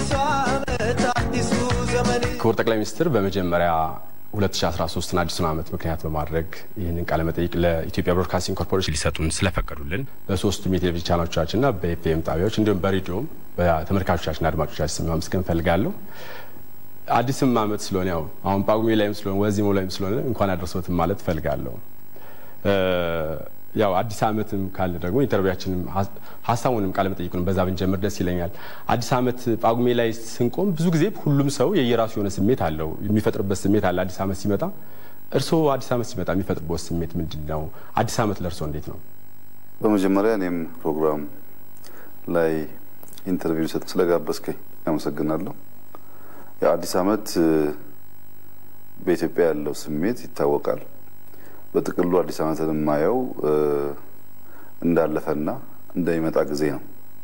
ክቡር ጠቅላይ ሚኒስትር በመጀመሪያ 2013ን አዲሱን ዓመት ምክንያት በማድረግ ይህንን ቃለ መጠይቅ ለኢትዮጵያ ብሮድካስቲንግ ኮርፖሬሽን ሊሰጡን ስለፈቀዱልን በሶስቱም የቴሌቪዥን ቻናሎቻችንና በኤፍኤም ጣቢያዎች እንዲሁም በሬዲዮም በተመልካቾቻችንና አድማጮቻችን ስም ማመስገን እፈልጋለሁ። አዲስም ዓመት ስለሆነ ያው አሁን ጳጉሜ ላይም ስለሆነ ወዚሞ ላይም ስለሆነ እንኳን አደረሰዎትም ማለት እፈልጋለሁ። ያው አዲስ ዓመትም ካለ ደግሞ ኢንተርቪያችንም ሀሳቡንም ቃለ መጠይቁንም በዛ ብንጀምር ደስ ይለኛል። አዲስ ዓመት ጳጉሜ ላይ ስንቆም ብዙ ጊዜ ሁሉም ሰው የየራሱ የሆነ ስሜት አለው፣ የሚፈጥርበት ስሜት አለ። አዲስ ዓመት ሲመጣ እርስዎ አዲስ ዓመት ሲመጣ የሚፈጥርበት ስሜት ምንድን ነው? አዲስ ዓመት ለእርስዎ እንዴት ነው? በመጀመሪያ እኔም ፕሮግራም ላይ ኢንተርቪው ሰጥ ስለጋበዝከኝ አመሰግናለሁ። የአዲስ ዓመት በኢትዮጵያ ያለው ስሜት ይታወቃል። በጥቅሉ አዲስ ዓመትን የማየው እንዳለፈና እንደሚመጣ ጊዜ ነው።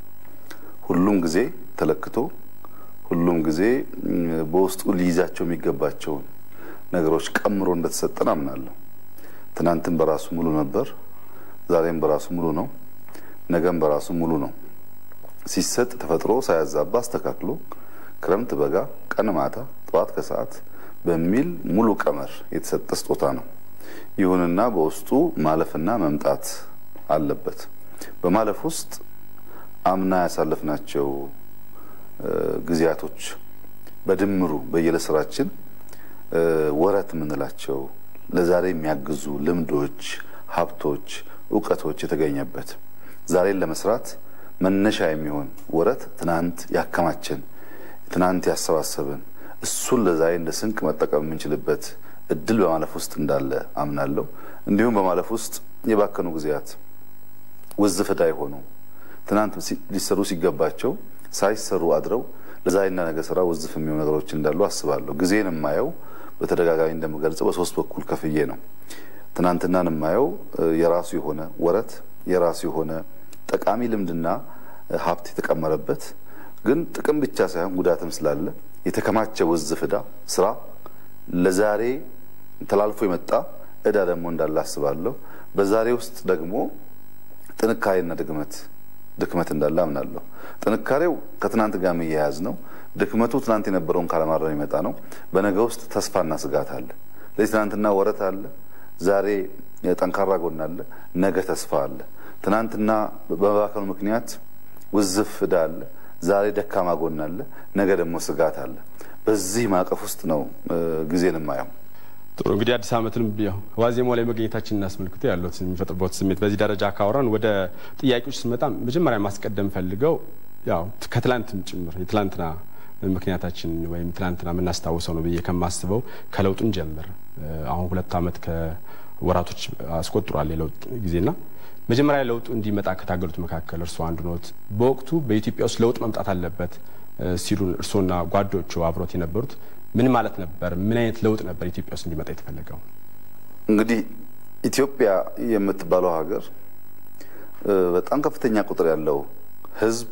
ሁሉም ጊዜ ተለክቶ ሁሉም ጊዜ በውስጡ ሊይዛቸው የሚገባቸውን ነገሮች ቀምሮ እንደተሰጠን አምናለሁ። ትናንትም በራሱ ሙሉ ነበር፣ ዛሬም በራሱ ሙሉ ነው፣ ነገም በራሱ ሙሉ ነው። ሲሰጥ ተፈጥሮ ሳያዛባ አስተካክሎ ክረምት፣ በጋ፣ ቀን፣ ማታ፣ ጠዋት፣ ከሰዓት በሚል ሙሉ ቀመር የተሰጠ ስጦታ ነው። ይሁንና በውስጡ ማለፍና መምጣት አለበት። በማለፍ ውስጥ አምና ያሳለፍናቸው ጊዜያቶች በድምሩ በየዕለት ስራችን ወረት የምንላቸው ለዛሬ የሚያግዙ ልምዶች፣ ሀብቶች፣ እውቀቶች የተገኘበት ዛሬን ለመስራት መነሻ የሚሆን ወረት ትናንት ያከማችን ትናንት ያሰባሰብን እሱን ለዛሬ እንደ ስንቅ መጠቀም የምንችልበት እድል በማለፍ ውስጥ እንዳለ አምናለሁ። እንዲሁም በማለፍ ውስጥ የባከኑ ጊዜያት ውዝፍ ዕዳ የሆኑ ትናንት ሊሰሩ ሲገባቸው ሳይሰሩ አድረው ለዛሬና ነገ ስራ ውዝፍ የሚሆኑ ነገሮች እንዳሉ አስባለሁ። ጊዜን የማየው በተደጋጋሚ እንደምገልጸው በሶስት በኩል ከፍዬ ነው። ትናንትናን የማየው የራሱ የሆነ ወረት የራሱ የሆነ ጠቃሚ ልምድና ሀብት የተቀመረበት ግን ጥቅም ብቻ ሳይሆን ጉዳትም ስላለ የተከማቸ ውዝፍ ዕዳ ስራ ለዛሬ ተላልፎ የመጣ ዕዳ ደግሞ እንዳለ አስባለሁ። በዛሬ ውስጥ ደግሞ ጥንካሬና ድክመት ድክመት እንዳለ አምናለሁ። ጥንካሬው ከትናንት ጋር የሚያያዝ ነው። ድክመቱ ትናንት የነበረውን ካለማረም የሚመጣ ነው። በነገ ውስጥ ተስፋና ስጋት አለ። ለዚህ ትናንትና ወረት አለ፣ ዛሬ ጠንካራ ጎን አለ፣ ነገ ተስፋ አለ። ትናንትና በመባከኑ ምክንያት ውዝፍ ዕዳ አለ፣ ዛሬ ደካማ ጎን አለ፣ ነገ ደግሞ ስጋት አለ። በዚህ ማዕቀፍ ውስጥ ነው ጊዜን የማየው። ጥሩ እንግዲህ አዲስ ዓመትን ዋዜማው ላይ መገኘታችን እናስመልክቶ ያለት የሚፈጥርበት ስሜት በዚህ ደረጃ ካወራን ወደ ጥያቄዎች ስንመጣ መጀመሪያ ማስቀደም ፈልገው ያው ከትላንትም ጭምር የትላንትና ምክንያታችን ወይም ትላንትና የምናስታውሰው ነው ብዬ ከማስበው ከለውጡን ጀምር አሁን ሁለት ዓመት ከወራቶች አስቆጥሯል የለውጥ ጊዜና መጀመሪያ ለውጡ እንዲመጣ ከታገሉት መካከል እርስዎ አንዱ ኖት። በወቅቱ በኢትዮጵያ ውስጥ ለውጥ መምጣት አለበት ሲሉን እርስዎና ጓዶቹ አብሮት የነበሩት ምን ማለት ነበር? ምን አይነት ለውጥ ነበር ኢትዮጵያ ውስጥ እንዲመጣ የተፈለገው? እንግዲህ ኢትዮጵያ የምትባለው ሀገር በጣም ከፍተኛ ቁጥር ያለው ሕዝብ፣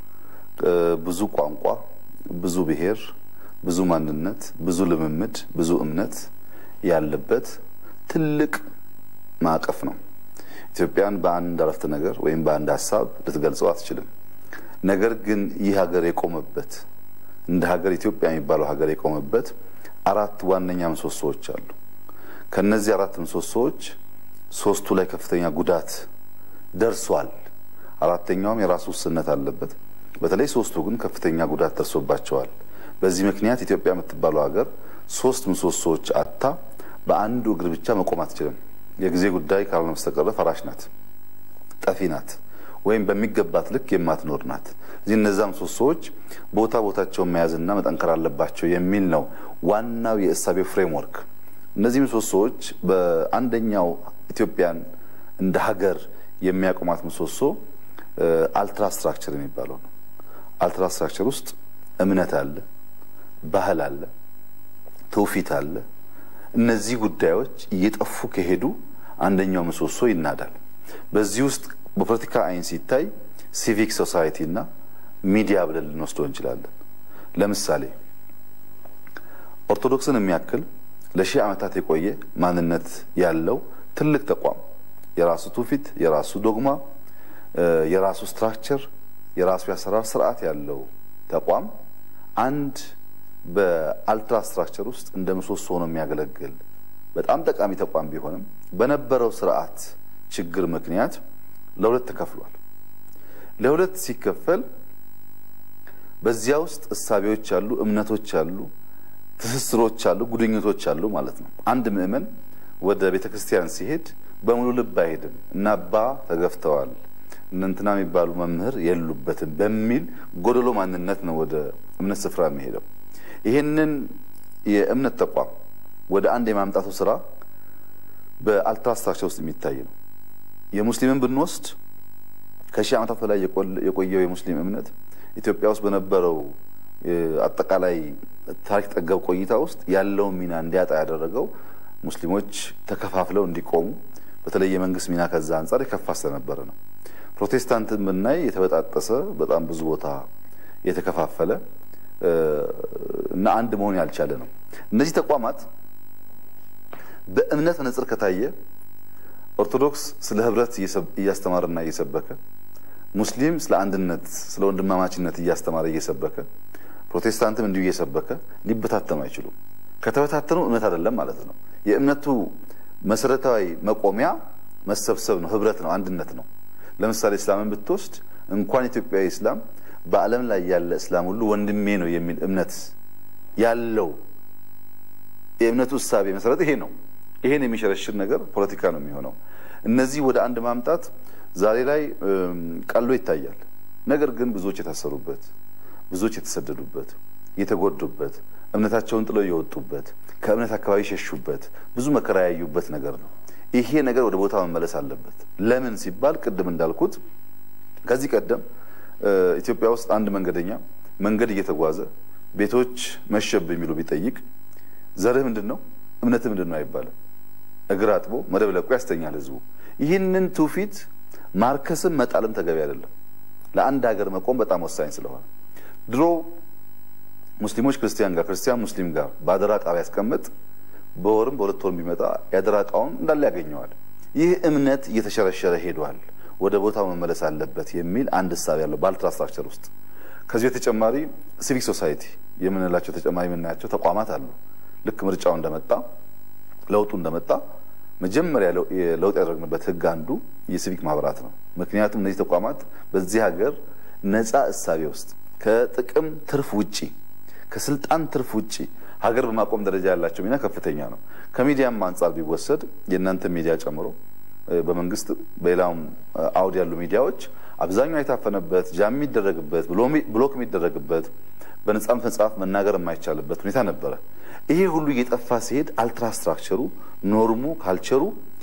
ብዙ ቋንቋ፣ ብዙ ብሔር፣ ብዙ ማንነት፣ ብዙ ልምምድ፣ ብዙ እምነት ያለበት ትልቅ ማዕቀፍ ነው። ኢትዮጵያን በአንድ አረፍተ ነገር ወይም በአንድ ሀሳብ ልትገልጸው አትችልም። ነገር ግን ይህ ሀገር የቆመበት እንደ ሀገር ኢትዮጵያ የሚባለው ሀገር የቆመበት አራት ዋነኛ ምሰሶዎች አሉ። ከነዚህ አራት ምሰሶዎች ሶስቱ ላይ ከፍተኛ ጉዳት ደርሷል። አራተኛውም የራሱ ውስንነት አለበት። በተለይ ሶስቱ ግን ከፍተኛ ጉዳት ደርሶባቸዋል። በዚህ ምክንያት ኢትዮጵያ የምትባለው ሀገር ሶስት ምሰሶዎች አታ በአንዱ እግር ብቻ መቆም አትችልም። የጊዜ ጉዳይ ካልሆነ በስተቀር ፈራሽ ናት፣ ጠፊ ናት፣ ወይም በሚገባት ልክ የማትኖር ናት። እዚህ እነዛ ምሰሶዎች ቦታ ቦታቸውን መያዝና መጠንከር አለባቸው የሚል ነው ዋናው የእሳቤው ፍሬምወርክ። እነዚህ ምሰሶዎች በአንደኛው ኢትዮጵያን እንደ ሀገር የሚያቆማት ምሰሶ አልትራ ስትራክቸር የሚባለው ነው። አልትራ ስትራክቸር ውስጥ እምነት አለ፣ ባህል አለ፣ ትውፊት አለ። እነዚህ ጉዳዮች እየጠፉ ከሄዱ አንደኛው ምሰሶ ይናዳል። በዚህ ውስጥ በፖለቲካ አይን ሲታይ ሲቪክ ሶሳይቲ እና ሚዲያ ብለን ልንወስደው እንችላለን። ለምሳሌ ኦርቶዶክስን የሚያክል ለሺህ ዓመታት የቆየ ማንነት ያለው ትልቅ ተቋም የራሱ ትውፊት፣ የራሱ ዶግማ፣ የራሱ ስትራክቸር፣ የራሱ የአሰራር ስርዓት ያለው ተቋም አንድ በአልትራ ስትራክቸር ውስጥ እንደ ምሰሶ ሆኖ የሚያገለግል በጣም ጠቃሚ ተቋም ቢሆንም በነበረው ስርዓት ችግር ምክንያት ለሁለት ተከፍሏል። ለሁለት ሲከፈል በዚያ ውስጥ እሳቤዎች አሉ፣ እምነቶች አሉ፣ ትስስሮች አሉ፣ ጉድኝቶች አሉ ማለት ነው። አንድ ምዕመን ወደ ቤተ ክርስቲያን ሲሄድ በሙሉ ልብ አይሄድም እና አባ ተገፍተዋል እነንትና የሚባሉ መምህር የሉበትም በሚል ጎደሎ ማንነት ነው ወደ እምነት ስፍራ የሚሄደው። ይህንን የእምነት ተቋም ወደ አንድ የማምጣቱ ስራ በአልትራስትራክቸር ውስጥ የሚታይ ነው። የሙስሊምን ብንወስድ ከሺህ ዓመታት በላይ የቆየው የሙስሊም እምነት ኢትዮጵያ ውስጥ በነበረው አጠቃላይ ታሪክ ጠገብ ቆይታ ውስጥ ያለውን ሚና እንዲያጣ ያደረገው ሙስሊሞች ተከፋፍለው እንዲቆሙ በተለይ የመንግስት ሚና ከዛ አንጻር የከፋ ስለነበረ ነው። ፕሮቴስታንትን ብናይ የተበጣጠሰ በጣም ብዙ ቦታ የተከፋፈለ እና አንድ መሆን ያልቻለ ነው። እነዚህ ተቋማት በእምነት መነጽር ከታየ ኦርቶዶክስ ስለ ህብረት እያስተማረና እየሰበከ ሙስሊም ስለ አንድነት፣ ስለ ወንድማማችነት እያስተማረ እየሰበከ ፕሮቴስታንትም እንዲሁ እየሰበከ ሊበታተኑ አይችሉም። ከተበታተኑ እምነት አይደለም ማለት ነው። የእምነቱ መሰረታዊ መቆሚያ መሰብሰብ ነው፣ ህብረት ነው፣ አንድነት ነው። ለምሳሌ እስላምን ብትወስድ እንኳን ኢትዮጵያዊ እስላም በዓለም ላይ ያለ እስላም ሁሉ ወንድሜ ነው የሚል እምነት ያለው የእምነቱ እሳቤ መሰረት ይሄ ነው። ይሄን የሚሸረሽር ነገር ፖለቲካ ነው የሚሆነው። እነዚህ ወደ አንድ ማምጣት ዛሬ ላይ ቀሎ ይታያል። ነገር ግን ብዙዎች የታሰሩበት፣ ብዙዎች የተሰደዱበት፣ የተጎዱበት፣ እምነታቸውን ጥለው የወጡበት፣ ከእምነት አካባቢ የሸሹበት፣ ብዙ መከራ ያዩበት ነገር ነው። ይሄ ነገር ወደ ቦታ መመለስ አለበት። ለምን ሲባል ቅድም እንዳልኩት ከዚህ ቀደም ኢትዮጵያ ውስጥ አንድ መንገደኛ መንገድ እየተጓዘ ቤቶች መሸብ የሚሉ ቢጠይቅ ዘርህ ምንድን ነው እምነትህ ምንድን ነው አይባልም። እግር አጥቦ መደብ ለቆ ያስተኛል ህዝቡ። ይህንን ትውፊት ማርከስም መጣልም ተገቢ አይደለም። ለአንድ ሀገር መቆም በጣም ወሳኝ ስለሆነ ድሮ ሙስሊሞች ክርስቲያን ጋር ክርስቲያን ሙስሊም ጋር በአደራ ዕቃ ቢያስቀምጥ በወርም በሁለት ወርም ቢመጣ የአደራ ዕቃውን እንዳለ ያገኘዋል። ይህ እምነት እየተሸረሸረ ሄዷል፣ ወደ ቦታው መመለስ አለበት የሚል አንድ እሳቤ ያለው በአልትራስትራክቸር ውስጥ ከዚህ በተጨማሪ ሲቪክ ሶሳይቲ የምንላቸው ተጨማሪ የምናያቸው ተቋማት አሉ። ልክ ምርጫው እንደመጣ ለውጡ እንደመጣ መጀመሪያ ለውጥ ያደረግንበት ህግ አንዱ የሲቪክ ማህበራት ነው። ምክንያቱም እነዚህ ተቋማት በዚህ ሀገር ነፃ እሳቤ ውስጥ ከጥቅም ትርፍ ውጪ ከስልጣን ትርፍ ውጪ ሀገር በማቆም ደረጃ ያላቸው ሚና ከፍተኛ ነው። ከሚዲያም አንጻር ቢወሰድ የእናንተ ሚዲያ ጨምሮ በመንግስትም በሌላውም አውድ ያሉ ሚዲያዎች አብዛኛው የታፈነበት ጃም የሚደረግበት ብሎክ የሚደረግበት በነጻም መጽሐፍ መናገር የማይቻልበት ሁኔታ ነበረ። ይሄ ሁሉ እየጠፋ ሲሄድ አልትራስትራክቸሩ ኖርሙ ካልቸሩ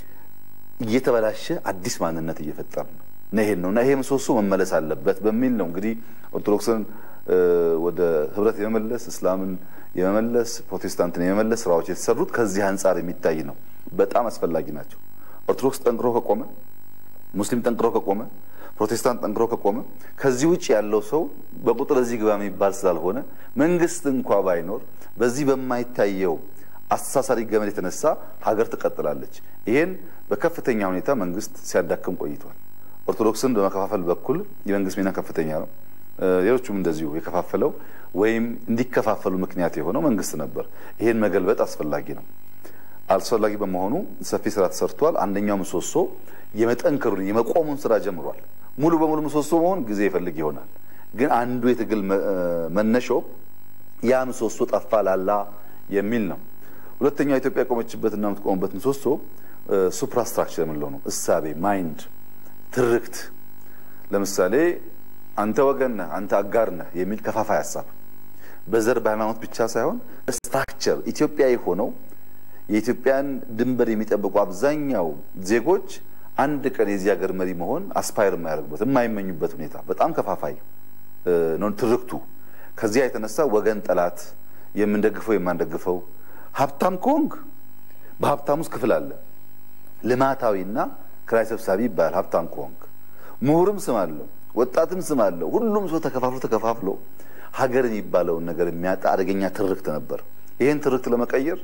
እየተበላሸ አዲስ ማንነት እየፈጠር ነው እና ይሄን ነው እና ይሄ ምሰሶ መመለስ አለበት በሚል ነው እንግዲህ ኦርቶዶክስን ወደ ህብረት የመመለስ እስላምን የመመለስ ፕሮቴስታንትን የመመለስ ስራዎች የተሰሩት ከዚህ አንጻር የሚታይ ነው። በጣም አስፈላጊ ናቸው። ኦርቶዶክስ ጠንክሮ ከቆመ፣ ሙስሊም ጠንክሮ ከቆመ፣ ፕሮቴስታንት ጠንክሮ ከቆመ ከዚህ ውጭ ያለው ሰው በቁጥር እዚህ ግባ የሚባል ስላልሆነ መንግስት እንኳ ባይኖር በዚህ በማይታየው አስተሳሳሪ ገመድ የተነሳ ሀገር ትቀጥላለች። ይሄን በከፍተኛ ሁኔታ መንግስት ሲያዳክም ቆይቷል። ኦርቶዶክስን በመከፋፈል በኩል የመንግስት ሚና ከፍተኛ ነው። ሌሎቹም እንደዚሁ የከፋፈለው ወይም እንዲከፋፈሉ ምክንያት የሆነው መንግስት ነበር። ይሄን መገልበጥ አስፈላጊ ነው። አስፈላጊ በመሆኑ ሰፊ ስራ ተሰርቷል። አንደኛው ምሰሶ የመጠንከሩን የመቆሙን ስራ ጀምሯል። ሙሉ በሙሉ ምሰሶ መሆን ጊዜ ይፈልግ ይሆናል። ግን አንዱ የትግል መነሻው ያ ምሰሶ ጠፋ ላላ የሚል ነው። ሁለተኛው ኢትዮጵያ የቆመችበትና የምትቆምበት ምሰሶ ሱፕራስትራክቸር የምንለው ነው። እሳቤ፣ ማይንድ፣ ትርክት ለምሳሌ አንተ ወገን ነህ፣ አንተ አጋር ነህ የሚል ከፋፋይ ሀሳብ በዘር በሃይማኖት ብቻ ሳይሆን ስትራክቸር ኢትዮጵያዊ ሆነው የኢትዮጵያን ድንበር የሚጠብቁ አብዛኛው ዜጎች አንድ ቀን የዚህ ሀገር መሪ መሆን አስፓየር የማያደርጉበት የማይመኙበት ሁኔታ በጣም ከፋፋይ ነው ትርክቱ። ከዚያ የተነሳ ወገን ጠላት፣ የምንደግፈው የማንደግፈው፣ ሀብታም ከሆንክ በሀብታም ውስጥ ክፍል አለ። ልማታዊና ክራይ ሰብሳቢ ይባላል ሀብታም ከሆንክ። ምሁርም ስም አለው፣ ወጣትም ስም አለው። ሁሉም ሰው ተከፋፍሎ ተከፋፍሎ ሀገር የሚባለውን ነገር የሚያጣ አደገኛ ትርክት ነበር። ይህን ትርክት ለመቀየር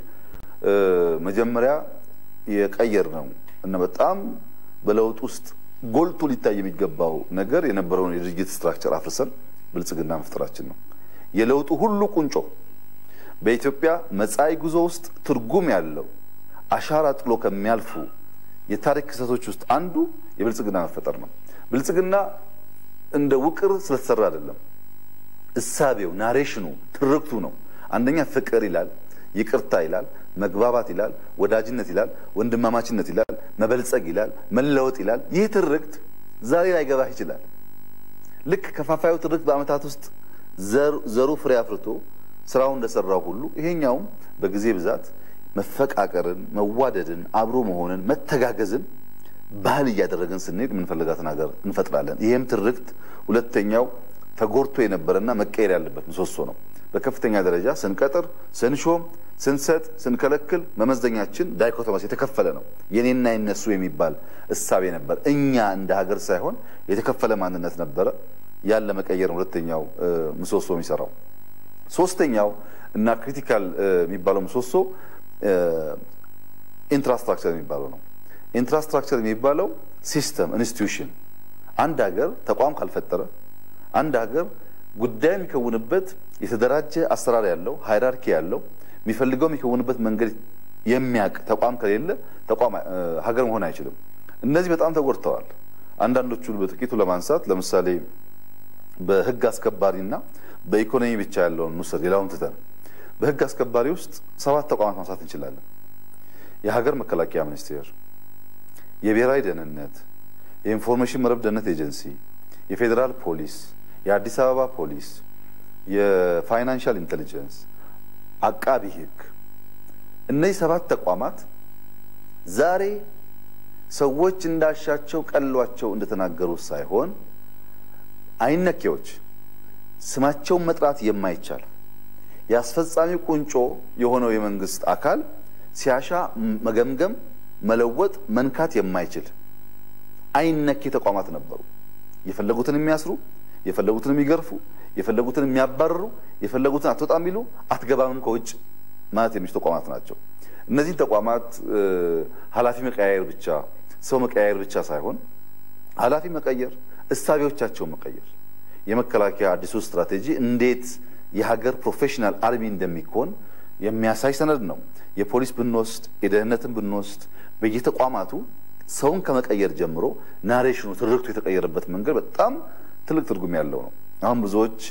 መጀመሪያ የቀየር ነው እና በጣም በለውጥ ውስጥ ጎልቶ ሊታይ የሚገባው ነገር የነበረውን የድርጅት ስትራክቸር አፍርሰን ብልጽግና መፍጠራችን ነው። የለውጡ ሁሉ ቁንጮ በኢትዮጵያ መጻኢ ጉዞ ውስጥ ትርጉም ያለው አሻራ ጥሎ ከሚያልፉ የታሪክ ክስተቶች ውስጥ አንዱ የብልጽግና መፈጠር ነው። ብልጽግና እንደ ውቅር ስለተሰራ አይደለም። እሳቤው፣ ናሬሽኑ፣ ትርክቱ ነው። አንደኛ ፍቅር ይላል፣ ይቅርታ ይላል፣ መግባባት ይላል፣ ወዳጅነት ይላል፣ ወንድማማችነት ይላል፣ መበልጸግ ይላል፣ መለወጥ ይላል። ይህ ትርክት ዛሬ ላይገባህ ይችላል። ልክ ከፋፋዩ ትርክት በዓመታት ውስጥ ዘሩ ፍሬ አፍርቶ ስራውን እንደሰራው ሁሉ ይሄኛውም በጊዜ ብዛት መፈቃቀርን፣ መዋደድን፣ አብሮ መሆንን፣ መተጋገዝን ባህል እያደረግን ስንሄድ የምንፈልጋትን ሀገር እንፈጥራለን። ይህም ትርክት ሁለተኛው ተጎድቶ የነበረና መቀየር ያለበት ምሰሶ ነው። በከፍተኛ ደረጃ ስንቀጥር፣ ስንሾም፣ ስንሰጥ፣ ስንከለክል መመዘኛችን ዳይኮቶማስ የተከፈለ ነው። የኔና የነሱ የሚባል እሳቤ ነበር። እኛ እንደ ሀገር ሳይሆን የተከፈለ ማንነት ነበረ። ያን ለመቀየር ሁለተኛው ምሰሶ የሚሰራው። ሶስተኛው እና ክሪቲካል የሚባለው ምሰሶ ኢንፍራስትራክቸር የሚባለው ነው። ኢንፍራስትራክቸር የሚባለው ሲስተም ኢንስቲትዩሽን፣ አንድ ሀገር ተቋም ካልፈጠረ አንድ ሀገር ጉዳይ የሚከውንበት የተደራጀ አሰራር ያለው ሃይራርኪ ያለው የሚፈልገው የሚከውንበት መንገድ የሚያውቅ ተቋም ከሌለ ተቋም ሀገር መሆን አይችልም። እነዚህ በጣም ተጎድተዋል። አንዳንዶቹን በጥቂቱ ለማንሳት ለምሳሌ በህግ አስከባሪና በኢኮኖሚ ብቻ ያለውን እንውሰድ። ሌላውን ትተን በህግ አስከባሪ ውስጥ ሰባት ተቋማት ማንሳት እንችላለን። የሀገር መከላከያ ሚኒስቴር፣ የብሔራዊ ደህንነት፣ የኢንፎርሜሽን መረብ ደህንነት ኤጀንሲ፣ የፌዴራል ፖሊስ፣ የአዲስ አበባ ፖሊስ፣ የፋይናንሻል ኢንቴሊጀንስ፣ አቃቢ ህግ። እነዚህ ሰባት ተቋማት ዛሬ ሰዎች እንዳሻቸው ቀሏቸው እንደተናገሩት ሳይሆን አይነኬዎች ስማቸውን መጥራት የማይቻል የአስፈጻሚ ቁንጮ የሆነው የመንግስት አካል ሲያሻ መገምገም፣ መለወጥ፣ መንካት የማይችል አይነኬ ተቋማት ነበሩ። የፈለጉትን የሚያስሩ፣ የፈለጉትን የሚገርፉ፣ የፈለጉትን የሚያባርሩ፣ የፈለጉትን አትወጣ የሚሉ አትገባምም ከውጭ ማለት የሚችሉ ተቋማት ናቸው። እነዚህን ተቋማት ኃላፊ መቀያየር ብቻ ሰው መቀያየር ብቻ ሳይሆን ኃላፊ መቀየር፣ እሳቤዎቻቸውን መቀየር የመከላከያ አዲሱ ስትራቴጂ እንዴት የሀገር ፕሮፌሽናል አርሚ እንደሚኮን የሚያሳይ ሰነድ ነው። የፖሊስ ብንወስድ የደህንነትን ብንወስድ በየተቋማቱ ሰውን ከመቀየር ጀምሮ ናሬሽኑ ትርክቱ የተቀየረበት መንገድ በጣም ትልቅ ትርጉም ያለው ነው። አሁን ብዙዎች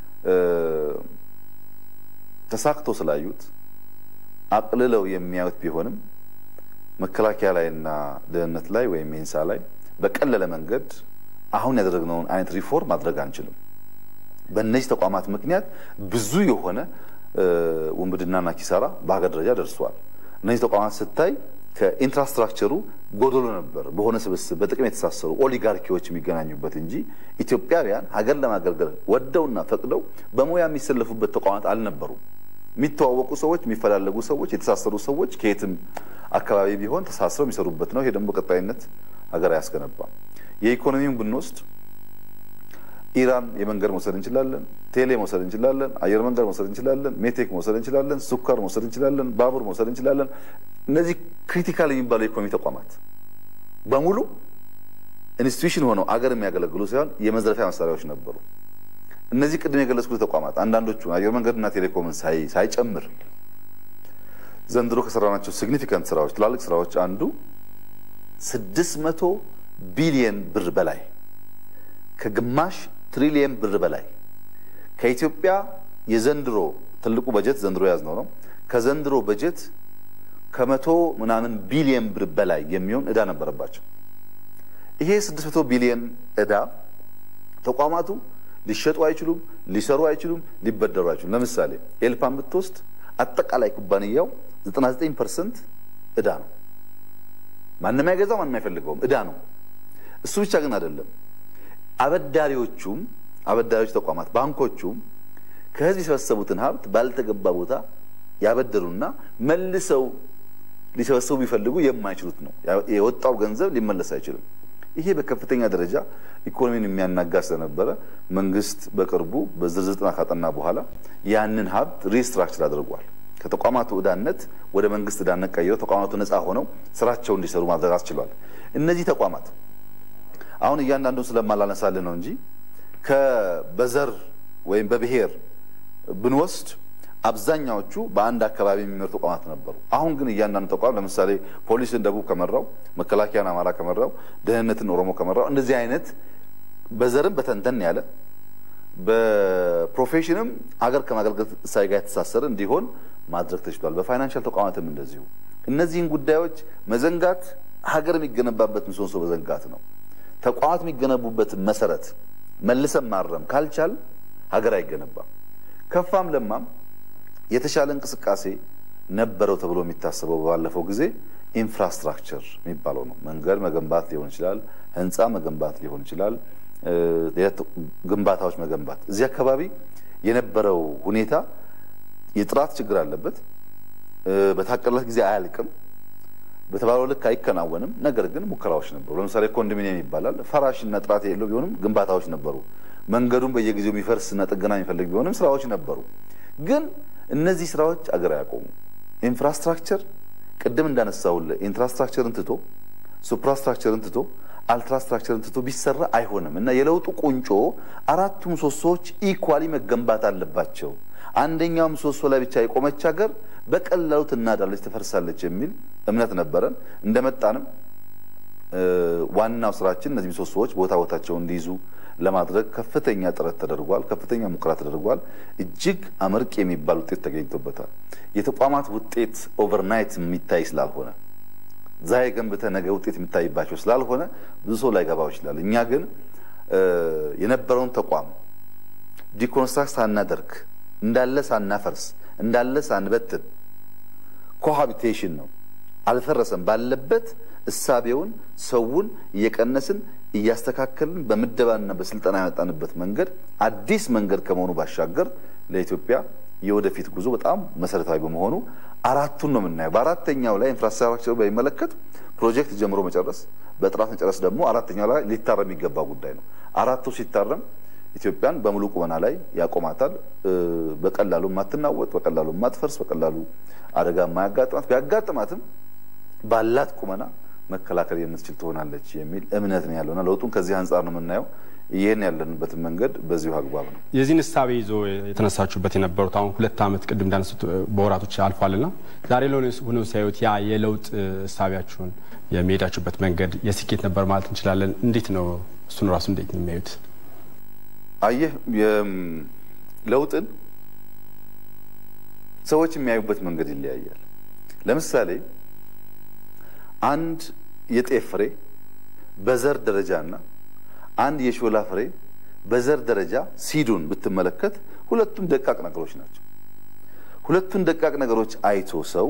ተሳክቶ ስላዩት አቅልለው የሚያዩት ቢሆንም መከላከያ ላይና ደህንነት ላይ ወይም ኢንሳ ላይ በቀለለ መንገድ አሁን ያደረግነውን አይነት ሪፎርም ማድረግ አንችልም። በእነዚህ ተቋማት ምክንያት ብዙ የሆነ ውንብድናና ኪሳራ በሀገር ደረጃ ደርሷል። እነዚህ ተቋማት ስታይ ከኢንፍራስትራክቸሩ ጎደሎ ነበር። በሆነ ስብስብ በጥቅም የተሳሰሩ ኦሊጋርኪዎች የሚገናኙበት እንጂ ኢትዮጵያውያን ሀገር ለማገልገል ወደውና ፈቅደው በሙያ የሚሰለፉበት ተቋማት አልነበሩም። የሚተዋወቁ ሰዎች፣ የሚፈላለጉ ሰዎች፣ የተሳሰሩ ሰዎች ከየትም አካባቢ ቢሆን ተሳስረው የሚሰሩበት ነው። ይሄ ደግሞ በቀጣይነት ሀገር አያስገነባም። የኢኮኖሚውን ብንወስድ ኢራን የመንገድ መውሰድ እንችላለን፣ ቴሌ መውሰድ እንችላለን፣ አየር መንገድ መውሰድ እንችላለን፣ ሜቴክ መውሰድ እንችላለን፣ ሱካር መውሰድ እንችላለን፣ ባቡር መውሰድ እንችላለን። እነዚህ ክሪቲካል የሚባሉ የኢኮኖሚ ተቋማት በሙሉ ኢንስቲትዩሽን ሆነው አገር የሚያገለግሉ ሳይሆን የመዝረፊያ መሳሪያዎች ነበሩ። እነዚህ ቅድም የገለጽኩት ተቋማት አንዳንዶቹ አየር መንገድና ቴሌኮምን ሳይጨምር ዘንድሮ ከሰራናቸው ሲግኒፊካንት ስራዎች ትላልቅ ስራዎች አንዱ ስድስት መቶ ቢሊየን ብር በላይ ከግማሽ ትሪሊየን ብር በላይ ከኢትዮጵያ የዘንድሮ ትልቁ በጀት ዘንድሮ ያዝነው ነው። ከዘንድሮ በጀት ከመቶ ምናምን ቢሊየን ብር በላይ የሚሆን እዳ ነበረባቸው። ይሄ 600 ቢሊየን እዳ ተቋማቱ ሊሸጡ አይችሉም፣ ሊሰሩ አይችሉም፣ ሊበደሩ አይችሉም። ለምሳሌ ኤልፓን ብትወስድ አጠቃላይ ኩባንያው 99 ፐርሰንት እዳ ነው። ማንም አይገዛው፣ ማንም አይፈልገውም፣ እዳ ነው። እሱ ብቻ ግን አይደለም። አበዳሪዎቹም አበዳሪዎች ተቋማት ባንኮቹም ከህዝብ የሰበሰቡትን ሀብት ባልተገባ ቦታ ያበደሩና መልሰው ሊሰበሰቡ ቢፈልጉ የማይችሉት ነው። የወጣው ገንዘብ ሊመለስ አይችልም። ይሄ በከፍተኛ ደረጃ ኢኮኖሚን የሚያናጋ ስለነበረ መንግስት በቅርቡ በዝርዝር ጥናት ካጠና በኋላ ያንን ሀብት ሪስትራክቸር አድርጓል። ከተቋማቱ ዕዳነት ወደ መንግስት ዕዳነት ቀይረው ተቋማቱ ነፃ ሆነው ስራቸው እንዲሰሩ ማድረግ አስችሏል። እነዚህ ተቋማት አሁን እያንዳንዱን ስለማላነሳልህ ነው እንጂ በዘር ወይም በብሔር ብንወስድ አብዛኛዎቹ በአንድ አካባቢ የሚመሩ ተቋማት ነበሩ። አሁን ግን እያንዳንዱ ተቋም ለምሳሌ ፖሊስን ደቡብ ከመራው፣ መከላከያን አማራ ከመራው፣ ደህንነትን ኦሮሞ ከመራው እንደዚህ አይነት በዘርም በተንተን ያለ በፕሮፌሽንም ሀገር ከማገልገል እሳቤ ጋር የተሳሰረ እንዲሆን ማድረግ ተችሏል። በፋይናንሻል ተቋማትም እንደዚሁ እነዚህን ጉዳዮች መዘንጋት ሀገር የሚገነባበት ምሰሶ መዘንጋት ነው። ተቋማት የሚገነቡበትን መሰረት መልሰን ማረም ካልቻል ሀገር አይገነባም። ከፋም ለማም የተሻለ እንቅስቃሴ ነበረው ተብሎ የሚታሰበው ባለፈው ጊዜ ኢንፍራስትራክቸር የሚባለው ነው። መንገድ መገንባት ሊሆን ይችላል፣ ህንፃ መገንባት ሊሆን ይችላል፣ ግንባታዎች መገንባት። እዚህ አካባቢ የነበረው ሁኔታ የጥራት ችግር አለበት። በታቀደለት ጊዜ አያልቅም። በተባለው ልክ አይከናወንም። ነገር ግን ሙከራዎች ነበሩ። ለምሳሌ ኮንዶሚኒየም ይባላል። ፈራሽና ጥራት የሌለው ቢሆንም ግንባታዎች ነበሩ። መንገዱን በየጊዜው የሚፈርስና ጥገና የሚፈልግ ቢሆንም ስራዎች ነበሩ። ግን እነዚህ ስራዎች አገር አያቆሙ። ኢንፍራስትራክቸር ቅድም እንዳነሳውልህ ኢንፍራስትራክቸርን ትቶ ሱፕራስትራክቸርን ትቶ አልትራስትራክቸርን ትቶ ቢሰራ አይሆንም እና የለውጡ ቁንጮ አራቱ ምሰሶዎች ኢኳሊ መገንባት አለባቸው። አንደኛው ምሰሶ ላይ ብቻ የቆመች ሀገር በቀላሉ ትናዳለች፣ ትፈርሳለች የሚል እምነት ነበረን። እንደመጣንም ዋናው ስራችን እነዚህ ምሰሶዎች ቦታ ቦታቸውን እንዲይዙ ለማድረግ ከፍተኛ ጥረት ተደርጓል። ከፍተኛ ሙከራ ተደርጓል። እጅግ አመርቂ የሚባል ውጤት ተገኝቶበታል። የተቋማት ውጤት ኦቨርናይት የሚታይ ስላልሆነ ዛሬ ገንብተ ነገ ውጤት የሚታይባቸው ስላልሆነ ብዙ ሰው ላይገባው ይችላል። እኛ ግን የነበረውን ተቋም ዲኮንስትራክት ሳናደርግ እንዳለ ሳናፈርስ እንዳለ ሳንበትን ኮሃቢቴሽን ነው። አልፈረሰም። ባለበት እሳቤውን ሰውን እየቀነስን እያስተካከልን በምደባና በስልጠና ያመጣንበት መንገድ አዲስ መንገድ ከመሆኑ ባሻገር ለኢትዮጵያ የወደፊት ጉዞ በጣም መሰረታዊ በመሆኑ አራቱን ነው የምናየው። በአራተኛው ላይ ኢንፍራስትራክቸሩ በሚመለከት ፕሮጀክት ጀምሮ መጨረስ፣ በጥራት መጨረስ ደግሞ አራተኛው ላይ ሊታረም የሚገባ ጉዳይ ነው። አራቱ ሲታረም ኢትዮጵያን በሙሉ ቁመና ላይ ያቆማታል። በቀላሉ የማትናወጥ፣ በቀላሉ የማትፈርስ፣ በቀላሉ አደጋ የማያጋጥማት ቢያጋጥማትም ባላት ቁመና መከላከል የምትችል ትሆናለች የሚል እምነት ነው ያለውና ለውጡን ከዚህ አንጻር ነው የምናየው። ይህን ያለንበትን መንገድ በዚሁ አግባብ ነው። የዚህን እሳቤ ይዞ የተነሳችሁበት የነበሩት አሁን ሁለት ዓመት ቅድም እንዳነሱት በወራቶች አልፏልና ዛሬ ለሆነ ሆነው ሲያዩት ያ የለውጥ እሳቤያችሁን የሚሄዳችሁበት መንገድ የስኬት ነበር ማለት እንችላለን። እንዴት ነው እሱን ራሱ እንዴት ነው የሚያዩት? አየህ ለውጥን ሰዎች የሚያዩበት መንገድ ይለያያል። ለምሳሌ አንድ የጤፍ ፍሬ በዘር ደረጃና አንድ የሾላ ፍሬ በዘር ደረጃ ሲዱን ብትመለከት ሁለቱም ደቃቅ ነገሮች ናቸው። ሁለቱን ደቃቅ ነገሮች አይቶ ሰው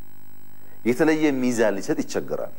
የተለየ ሚዛን ሊሰጥ ይቸገራል።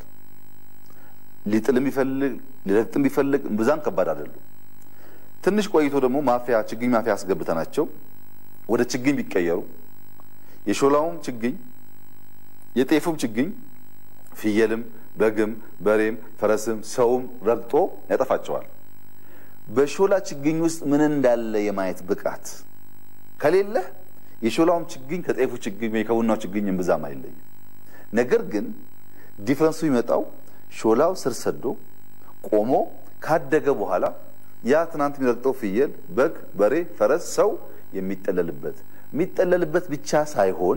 ሊጥል ቢፈልግ ሊረግጥም ቢፈልግ ብዛም ከባድ አይደሉም። ትንሽ ቆይቶ ደግሞ ማፊያ ችግኝ ማፊያ አስገብተናቸው ወደ ችግኝ ቢቀየሩ የሾላውም ችግኝ የጤፉም ችግኝ ፍየልም በግም በሬም ፈረስም ሰውም ረግጦ ያጠፋቸዋል። በሾላ ችግኝ ውስጥ ምን እንዳለ የማየት ብቃት ከሌለህ የሾላውም ችግኝ ከጤፉ ችግኝ ወይ ከቡናው ችግኝ እምብዛም አይለይም። ነገር ግን ዲፍረንሱ ይመጣው ሾላው ስር ሰዶ ቆሞ ካደገ በኋላ ያ ትናንት የሚረግጠው ፍየል፣ በግ፣ በሬ፣ ፈረስ፣ ሰው የሚጠለልበት የሚጠለልበት ብቻ ሳይሆን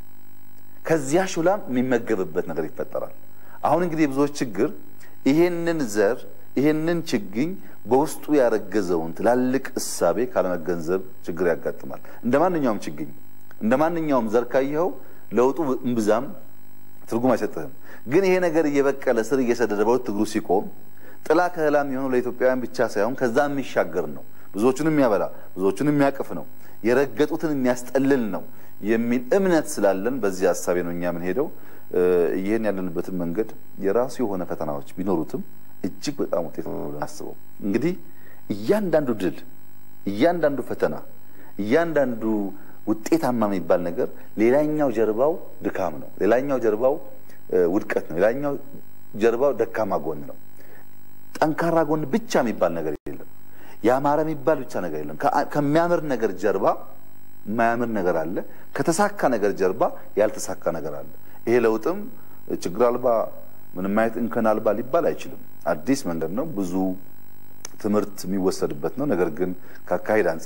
ከዚያ ሾላም የሚመገብበት ነገር ይፈጠራል። አሁን እንግዲህ የብዙዎች ችግር ይሄንን ዘር ይሄንን ችግኝ በውስጡ ያረገዘውን ትላልቅ እሳቤ ካለመገንዘብ ችግር ያጋጥማል። እንደ ማንኛውም ችግኝ እንደ ማንኛውም ዘር ካየኸው ለውጡ እምብዛም ትርጉም አይሰጥህም። ግን ይሄ ነገር እየበቀለ ስር እየሰደደ በሁለት እግሩ ሲቆም ጥላ ከህላ የሚሆነው ለኢትዮጵያውያን ብቻ ሳይሆን ከዛ የሚሻገር ነው። ብዙዎቹን የሚያበላ ብዙዎቹን የሚያቅፍ ነው። የረገጡትን የሚያስጠልል ነው የሚል እምነት ስላለን በዚህ ሀሳቤ ነው እኛ የምንሄደው። ይህን ያለንበትን መንገድ የራሱ የሆነ ፈተናዎች ቢኖሩትም እጅግ በጣም ውጤት ነው አስበው። እንግዲህ እያንዳንዱ ድል፣ እያንዳንዱ ፈተና፣ እያንዳንዱ ውጤታማ የሚባል ነገር ሌላኛው ጀርባው ድካም ነው፣ ሌላኛው ጀርባው ውድቀት ነው፣ ሌላኛው ጀርባው ደካማ ጎን ነው። ጠንካራ ጎን ብቻ የሚባል ነገር የለም። ያማረ የሚባል ብቻ ነገር የለም። ከሚያምር ነገር ጀርባ የማያምር ነገር አለ። ከተሳካ ነገር ጀርባ ያልተሳካ ነገር አለ። ይሄ ለውጥም ችግር አልባ ምንም አይነት እንከን አልባ ሊባል አይችልም። አዲስ መንገድ ነው። ብዙ ትምህርት የሚወሰድበት ነው። ነገር ግን ከአካሄድ አንጻር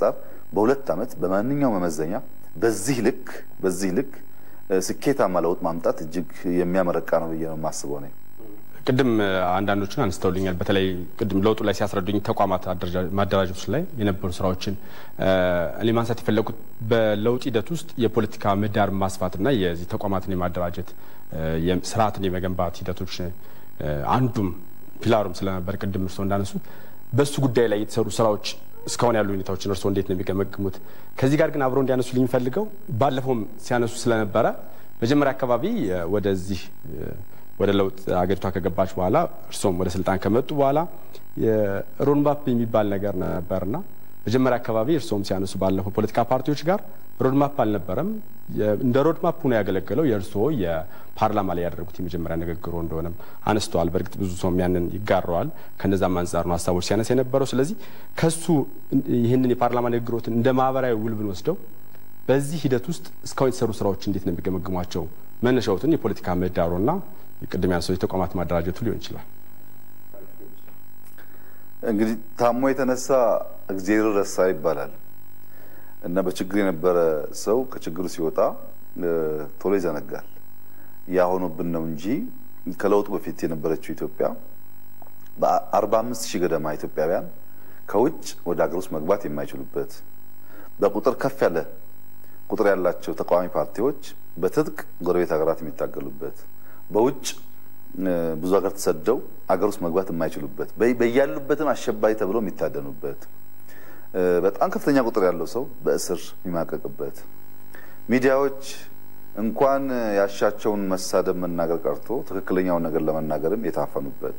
በሁለት ዓመት በማንኛውም መመዘኛ በዚህ ልክ በዚህ ልክ ስኬታማ ለውጥ ማምጣት እጅግ የሚያመረቃ ነው ብዬ ነው የማስበው ነኝ። ቅድም አንዳንዶችን አንስተውልኛል። በተለይ ቅድም ለውጡ ላይ ሲያስረዱኝ ተቋማት ማደራጀቶች ላይ የነበሩ ስራዎችን እኔ ማንሳት የፈለጉት በለውጥ ሂደት ውስጥ የፖለቲካ ምህዳር ማስፋትና የዚህ ተቋማትን የማደራጀት ስርዓትን የመገንባት ሂደቶች አንዱም ፒላሩም ስለነበር ቅድም እርስዎ እንዳነሱት በእሱ ጉዳይ ላይ የተሰሩ ስራዎች እስካሁን ያሉ ሁኔታዎችን እርስዎ እንዴት ነው የሚገመግሙት? ከዚህ ጋር ግን አብረው እንዲያነሱ ልኝ ባለፈውም ሲያነሱ ስለነበረ መጀመሪያ አካባቢ ወደዚህ ወደ ለውጥ አገሪቷ ከገባች በኋላ እርሶም ወደ ስልጣን ከመጡ በኋላ የሮድማፕ የሚባል ነገር ነበርና መጀመሪያ አካባቢ እርሶም ሲያነሱ ባለፈው ፖለቲካ ፓርቲዎች ጋር ሮድማፕ አልነበረም። እንደ ሮድማፕ ሆኖ ያገለገለው የእርስዎ የፓርላማ ላይ ያደረጉት የመጀመሪያ ንግግሮ እንደሆነም አነስተዋል። በእርግጥ ብዙ ሰውም ያንን ይጋረዋል። ከነዛም አንጻር ነው ሀሳቦች ሲያነሳ የነበረው። ስለዚህ ከሱ ይህንን የፓርላማ ንግግሮትን እንደ ማህበራዊ ውል ብንወስደው በዚህ ሂደት ውስጥ እስካሁን የተሰሩ ስራዎች እንዴት ነው የሚገመግሟቸው? መነሻዎትን የፖለቲካ ምህዳሩና ቅድም ያነሳው የተቋማት ማደራጀቱ ሊሆን ይችላል። እንግዲህ ታሞ የተነሳ እግዜር ረሳ ይባላል እና በችግር የነበረ ሰው ከችግሩ ሲወጣ ቶሎ ይዘነጋል። ያ ሆኖብን ነው እንጂ ከለውጡ በፊት የነበረችው ኢትዮጵያ በአርባ አምስት ሺህ ገደማ ኢትዮጵያውያን ከውጭ ወደ ሀገር ውስጥ መግባት የማይችሉበት በቁጥር ከፍ ያለ ቁጥር ያላቸው ተቃዋሚ ፓርቲዎች በትጥቅ ጎረቤት ሀገራት የሚታገሉበት በውጭ ብዙ ሀገር ተሰደው አገር ውስጥ መግባት የማይችሉበት በያሉበትም አሸባሪ ተብሎ የሚታደኑበት በጣም ከፍተኛ ቁጥር ያለው ሰው በእስር የሚማቀቅበት ሚዲያዎች እንኳን ያሻቸውን መሳደብ መናገር ቀርቶ ትክክለኛውን ነገር ለመናገርም የታፈኑበት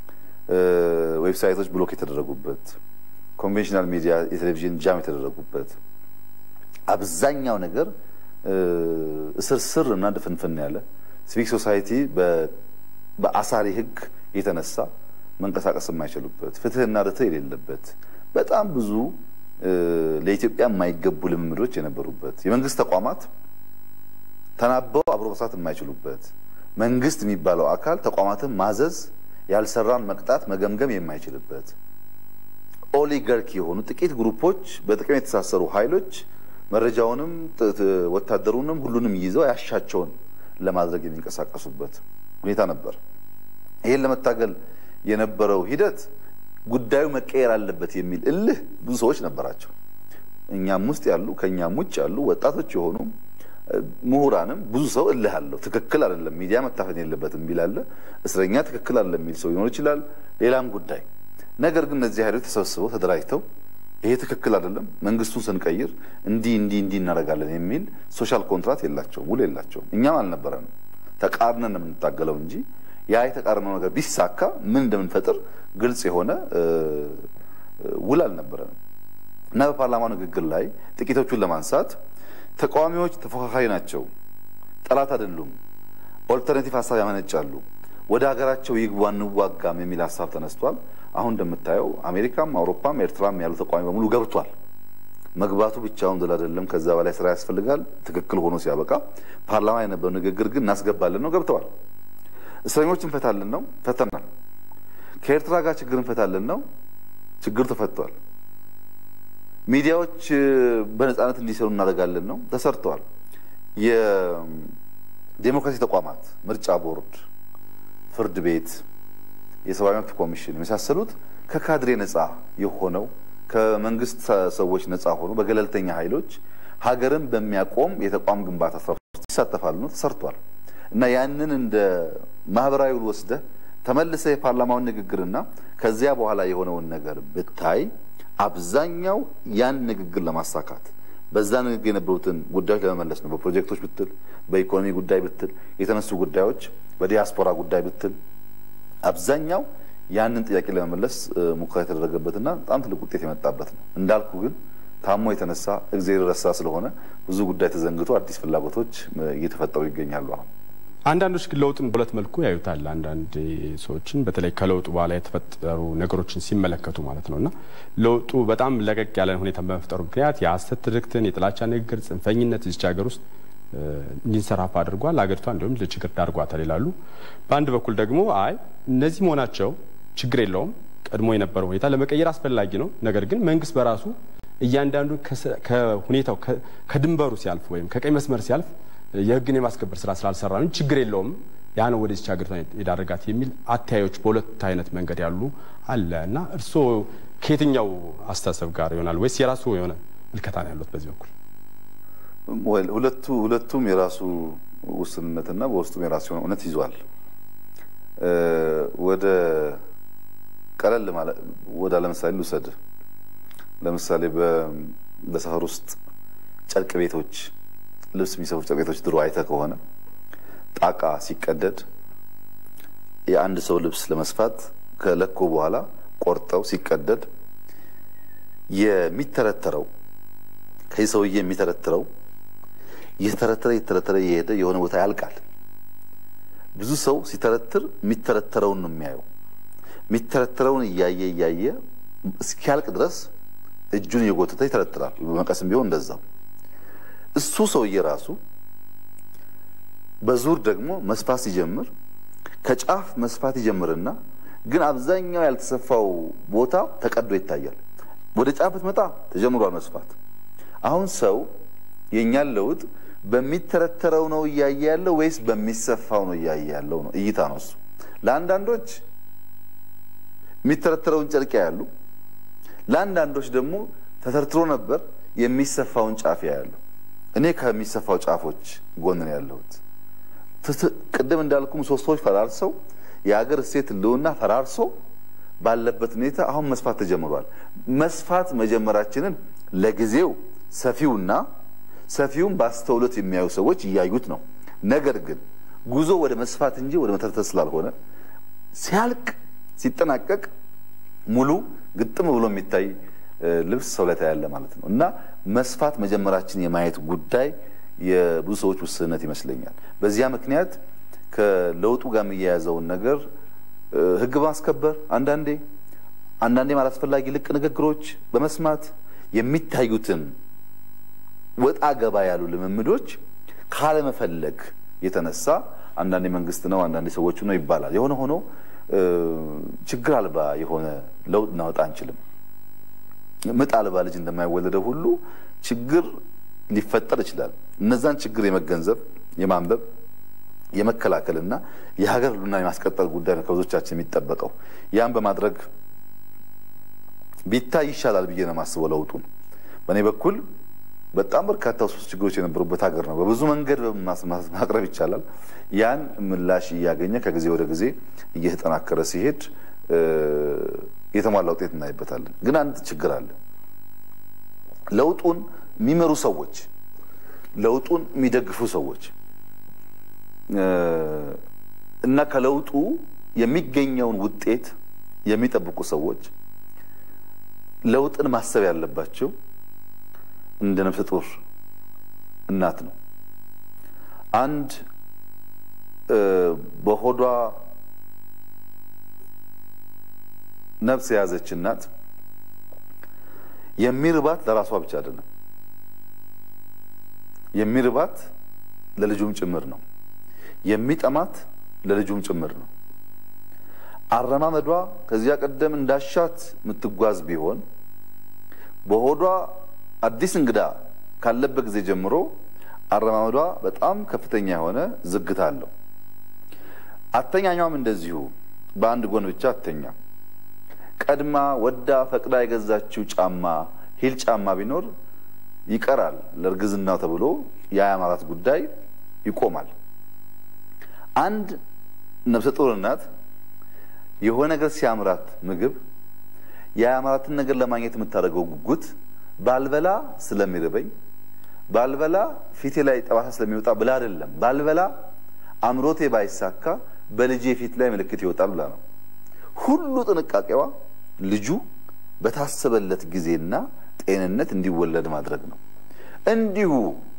ዌብሳይቶች ብሎክ የተደረጉበት ኮንቬንሽናል ሚዲያ የቴሌቪዥን ጃም የተደረጉበት አብዛኛው ነገር እስር ስር እና ድፍንፍን ያለ ሲቪክ ሶሳይቲ በአሳሪ ሕግ የተነሳ መንቀሳቀስ የማይችሉበት ፍትህና ርትዕ የሌለበት በጣም ብዙ ለኢትዮጵያ የማይገቡ ልምምዶች የነበሩበት የመንግስት ተቋማት ተናበው አብሮ መስራት የማይችሉበት መንግስት የሚባለው አካል ተቋማትን ማዘዝ፣ ያልሰራን መቅጣት፣ መገምገም የማይችልበት ኦሊጋርኪ የሆኑ ጥቂት ግሩፖች በጥቅም የተሳሰሩ ኃይሎች መረጃውንም ወታደሩንም ሁሉንም ይዘው ያሻቸውን ለማድረግ የሚንቀሳቀሱበት ሁኔታ ነበር። ይህን ለመታገል የነበረው ሂደት ጉዳዩ መቀየር አለበት የሚል እልህ ብዙ ሰዎች ነበራቸው። እኛም ውስጥ ያሉ ከእኛም ውጭ ያሉ ወጣቶች የሆኑ ምሁራንም ብዙ ሰው እልህ አለው። ትክክል አይደለም፣ ሚዲያ መታፈን የለበትም የሚል አለ። እስረኛ ትክክል አይደለም የሚል ሰው ሊኖር ይችላል። ሌላም ጉዳይ ነገር ግን እነዚህ ኃይሎች ተሰብስበው ተደራጅተው ይሄ ትክክል አይደለም፣ መንግስቱን ስንቀይር እንዲህ እንዲህ እንዲህ እናደርጋለን የሚል ሶሻል ኮንትራት የላቸውም፣ ውል የላቸውም። እኛም አልነበረንም። ተቃርነን ነው የምንታገለው እንጂ ያ የተቃርነው ነገር ቢሳካ ምን እንደምንፈጥር ግልጽ የሆነ ውል አልነበረንም እና በፓርላማው ንግግር ላይ ጥቂቶቹን ለማንሳት ተቃዋሚዎች ተፎካካሪ ናቸው፣ ጠላት አይደሉም፣ ኦልተርኔቲቭ ሀሳብ ያመነጫሉ፣ ወደ ሀገራቸው ይግቡ አንዋጋም የሚል ሀሳብ ተነስቷል። አሁን እንደምታየው አሜሪካም አውሮፓም ኤርትራም ያሉ ተቃዋሚ በሙሉ ገብቷል። መግባቱ ብቻውን ድል አይደለም፣ ከዛ በላይ ስራ ያስፈልጋል። ትክክል ሆኖ ሲያበቃ ፓርላማ የነበረው ንግግር ግን እናስገባለን ነው፣ ገብተዋል። እስረኞች እንፈታለን ነው፣ ፈተናል። ከኤርትራ ጋር ችግር እንፈታለን ነው፣ ችግር ተፈቷል። ሚዲያዎች በነጻነት እንዲሰሩ እናደርጋለን ነው፣ ተሰርተዋል። የዴሞክራሲ ተቋማት ምርጫ ቦርድ፣ ፍርድ ቤት የሰብአዊ መብት ኮሚሽን የመሳሰሉት ከካድሬ ነጻ የሆነው ከመንግስት ሰዎች ነጻ ሆኖ በገለልተኛ ኃይሎች ሀገርን በሚያቆም የተቋም ግንባታ ስራ ውስጥ ይሳተፋሉ ነው ተሰርቷል። እና ያንን እንደ ማህበራዊ ውል ወስደህ ተመልሰ የፓርላማውን ንግግርና ከዚያ በኋላ የሆነውን ነገር ብታይ አብዛኛው ያን ንግግር ለማሳካት በዛ ንግግር የነበሩትን ጉዳዮች ለመመለስ ነው። በፕሮጀክቶች ብትል፣ በኢኮኖሚ ጉዳይ ብትል፣ የተነሱ ጉዳዮች በዲያስፖራ ጉዳይ ብትል አብዛኛው ያንን ጥያቄ ለመመለስ ሙከራ የተደረገበትና በጣም ትልቅ ውጤት የመጣበት ነው። እንዳልኩ ግን ታሞ የተነሳ እግዜር ረሳ ስለሆነ ብዙ ጉዳይ ተዘንግቶ አዲስ ፍላጎቶች እየተፈጠሩ ይገኛሉ። አሁን አንዳንዶች ግን ለውጥን በሁለት መልኩ ያዩታል። አንዳንድ ሰዎችን በተለይ ከለውጡ በኋላ የተፈጠሩ ነገሮችን ሲመለከቱ ማለት ነው እና ለውጡ በጣም ለቀቅ ያለ ሁኔታ በመፍጠሩ ምክንያት የሀሰት ትርክትን፣ የጥላቻ ንግግር፣ ጽንፈኝነት እዚች ሀገር ውስጥ እንዲንሰራፋ አድርጓል። ሀገሪቷ እንዲሁም ለችግር ዳርጓታል ይላሉ። በአንድ በኩል ደግሞ አይ እነዚህ መሆናቸው ችግር የለውም ቀድሞ የነበረው ሁኔታ ለመቀየር አስፈላጊ ነው። ነገር ግን መንግስት በራሱ እያንዳንዱ ከሁኔታው ከድንበሩ ሲያልፍ ወይም ከቀይ መስመር ሲያልፍ የህግን የማስከበር ስራ ስላልሰራ ነው ችግር የለውም ያ ነው ወደዚች ሀገር የዳረጋት የሚል አተያዮች በሁለት አይነት መንገድ ያሉ አለ እና እርስዎ ከየትኛው አስተሳሰብ ጋር ይሆናል ወይስ የራሱ የሆነ ምልከታ ነው ያሉት በዚህ በኩል? ሁለቱ ሁለቱም የራሱ ውስንነትና በውስጡም የራሱ የሆነ እውነት ይዟል። ወደ ቀለል ወደ ለምሳሌ ልውሰድ። ለምሳሌ በሰፈር ውስጥ ጨርቅ ቤቶች፣ ልብስ የሚሰፉ ጨርቅ ቤቶች ድሮ አይተ ከሆነ ጣቃ ሲቀደድ የአንድ ሰው ልብስ ለመስፋት ከለኮ በኋላ ቆርጠው ሲቀደድ የሚተረተረው ከዚህ ሰውዬ የሚተረትረው እየተረተረ እየተረተረ እየሄደ የሆነ ቦታ ያልቃል። ብዙ ሰው ሲተረትር የሚተረተረውን ነው የሚያየው። የሚተረተረውን እያየ እያየ እስኪያልቅ ድረስ እጁን እየጎተተ ይተረትራል። በመቀስም ቢሆን እንደዛው። እሱ ሰውዬ ራሱ በዙር ደግሞ መስፋት ሲጀምር ከጫፍ መስፋት ይጀምርና ግን አብዛኛው ያልተሰፋው ቦታ ተቀዶ ይታያል። ወደ ጫፍ ብትመጣ ተጀምሯል መስፋት። አሁን ሰው የእኛን ለውጥ በሚተረተረው ነው እያየ ያለው ወይስ በሚሰፋው ነው እያየ ያለው ነው? እይታ ነው እሱ። ለአንዳንዶች የሚተረተረውን ጨርቅ ያሉ፣ ለአንዳንዶች ደግሞ ተተርትሮ ነበር የሚሰፋውን ጫፍ ያሉ። እኔ ከሚሰፋው ጫፎች ጎን ነው ያለሁት። ቅድም እንዳልኩ ምሰሶዎች ፈራርሰው የሀገር እሴት ህልውና ፈራርሶ ባለበት ሁኔታ አሁን መስፋት ተጀምሯል። መስፋት መጀመራችንን ለጊዜው ሰፊውና ሰፊውን በአስተውሎት የሚያዩ ሰዎች እያዩት ነው። ነገር ግን ጉዞ ወደ መስፋት እንጂ ወደ መተርተር ስላልሆነ ሲያልቅ ሲጠናቀቅ ሙሉ ግጥም ብሎ የሚታይ ልብስ ሰው ላይ ታያለ ማለት ነው እና መስፋት መጀመራችን የማየት ጉዳይ የብዙ ሰዎች ውስንነት ይመስለኛል። በዚያ ምክንያት ከለውጡ ጋር የሚያያዘውን ነገር ህግ በማስከበር አንዳንዴ አንዳንዴ አላስፈላጊ ልቅ ንግግሮች በመስማት የሚታዩትን ወጣ ገባ ያሉ ልምምዶች ካለመፈለግ የተነሳ አንዳንዴ መንግስት ነው አንዳንዴ ሰዎቹ ነው ይባላል። የሆነ ሆኖ ችግር አልባ የሆነ ለውጥ እናወጣ አንችልም። ምጥ አልባ ልጅ እንደማይወለደው ሁሉ ችግር ሊፈጠር ይችላል። እነዛን ችግር የመገንዘብ የማንበብ የመከላከልና የሀገር ህልውና የማስቀጠል ጉዳይ ነው ከብዙዎቻችን የሚጠበቀው። ያን በማድረግ ቢታይ ይሻላል ብዬ ነው የማስበው። ለውጡን በእኔ በኩል በጣም በርካታ ውስጥ ችግሮች የነበሩበት ሀገር ነው። በብዙ መንገድ ማቅረብ ይቻላል። ያን ምላሽ እያገኘ ከጊዜ ወደ ጊዜ እየተጠናከረ ሲሄድ የተሟላ ውጤት እናይበታለን። ግን አንድ ችግር አለ። ለውጡን የሚመሩ ሰዎች፣ ለውጡን የሚደግፉ ሰዎች እና ከለውጡ የሚገኘውን ውጤት የሚጠብቁ ሰዎች ለውጥን ማሰብ ያለባቸው እንደ ነፍሰ ጡር እናት ነው። አንድ በሆዷ ነፍስ የያዘች እናት የሚርባት ለራሷ ብቻ አይደለም፣ የሚርባት ለልጁም ጭምር ነው። የሚጠማት ለልጁም ጭምር ነው። አረማመዷ ከዚያ ቀደም እንዳሻት የምትጓዝ ቢሆን በሆዷ አዲስ እንግዳ ካለበት ጊዜ ጀምሮ አረማመዷ በጣም ከፍተኛ የሆነ ዝግታ አለው። አተኛኛውም እንደዚሁ በአንድ ጎን ብቻ አተኛ። ቀድማ ወዳ ፈቅዳ የገዛችው ጫማ ሂል ጫማ ቢኖር ይቀራል ለእርግዝናው ተብሎ የአያማራት ጉዳይ ይቆማል። አንድ ነፍሰ ጡር እናት የሆነ ነገር ሲያምራት ምግብ የአያማራትን ነገር ለማግኘት የምታደርገው ጉጉት ባልበላ ስለሚርበኝ ባልበላ ፊቴ ላይ ጠባሳ ስለሚወጣ ብላ አይደለም። ባልበላ አምሮቴ ባይሳካ በልጄ ፊት ላይ ምልክት ይወጣል ብላ ነው። ሁሉ ጥንቃቄዋ ልጁ በታሰበለት ጊዜና ጤንነት እንዲወለድ ማድረግ ነው። እንዲሁ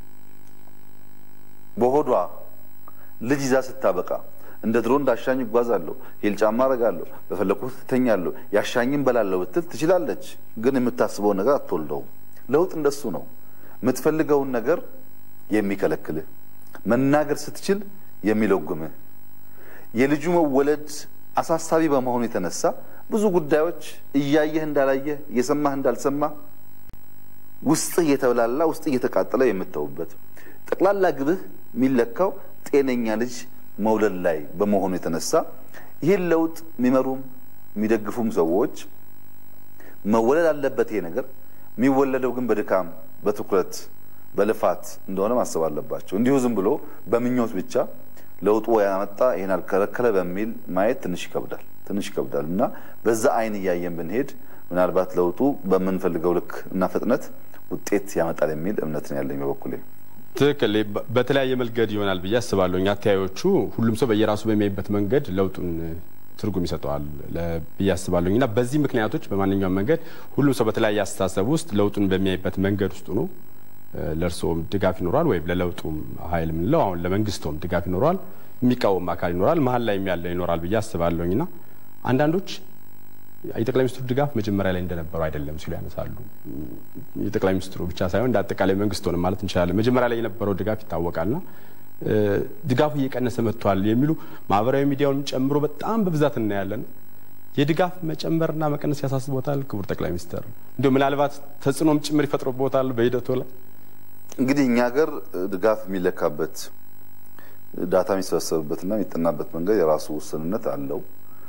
በሆዷ ልጅ ይዛ ስታበቃ እንደ ድሮ እንዳሻኝ እጓዛለሁ፣ ሂል ጫማ አረጋለሁ፣ በፈለኩት ትተኛለሁ፣ ያሻኝም በላለሁ ብትል ትችላለች። ግን የምታስበውን ነገር አትወልደውም። ለውጥ እንደሱ ነው። የምትፈልገውን ነገር የሚከለክልህ፣ መናገር ስትችል የሚለጉምህ፣ የልጁ መወለድ አሳሳቢ በመሆኑ የተነሳ ብዙ ጉዳዮች እያየህ እንዳላየህ እየሰማህ እንዳልሰማህ ውስጥህ እየተብላላ ውስጥህ እየተቃጠለ የምተውበት ጠቅላላ ግብህ የሚለካው ጤነኛ ልጅ መውለድ ላይ በመሆኑ የተነሳ ይህን ለውጥ የሚመሩም የሚደግፉም ሰዎች መወለድ አለበት ይሄ ነገር የሚወለደው ግን በድካም በትኩረት በልፋት እንደሆነ ማሰብ አለባቸው። እንዲሁ ዝም ብሎ በምኞት ብቻ ለውጡ ያመጣ ይህን አልከለከለ በሚል ማየት ትንሽ ይከብዳል ትንሽ ይከብዳል እና በዛ አይን እያየን ብንሄድ ምናልባት ለውጡ በምንፈልገው ልክ እና ፍጥነት ውጤት ያመጣል የሚል እምነት ነው ያለኝ በበኩሌ። ትክክል። በተለያየ መንገድ ይሆናል ብዬ አስባለሁ። አተያዮቹ ሁሉም ሰው በየራሱ በሚያይበት መንገድ ለውጡን ትርጉም ይሰጠዋል ብዬ አስባለሁ እና በዚህ ምክንያቶች በማንኛውም መንገድ ሁሉም ሰው በተለያየ አስተሳሰብ ውስጥ ለውጡን በሚያይበት መንገድ ውስጥ ነው ለእርስዎም ድጋፍ ይኖረዋል ወይም ለለውጡም ኃይል የምንለው አሁን ለመንግስቶም ድጋፍ ይኖረዋል፣ የሚቃወም አካል ይኖራል፣ መሀል ላይ ያለ ይኖራል ብዬ አስባለሁኝ እና አንዳንዶች የጠቅላይ ሚኒስትሩ ድጋፍ መጀመሪያ ላይ እንደነበረው አይደለም ሲሉ ያነሳሉ። የጠቅላይ ሚኒስትሩ ብቻ ሳይሆን እንደ አጠቃላይ መንግስት ሆነ ማለት እንችላለን። መጀመሪያ ላይ የነበረው ድጋፍ ይታወቃልና ድጋፉ እየቀነሰ መጥቷል የሚሉ ማህበራዊ ሚዲያውን ጨምሮ በጣም በብዛት እናያለን። የድጋፍ መጨመርና መቀነስ ያሳስቦታል ክቡር ጠቅላይ ሚኒስትር? እንዲሁ ምናልባት ተጽዕኖም ጭምር ይፈጥሮቦታል በሂደቱ ላይ? እንግዲህ እኛ ሀገር ድጋፍ የሚለካበት ዳታ የሚሰበሰብበትና የሚጠናበት መንገድ የራሱ ውስንነት አለው።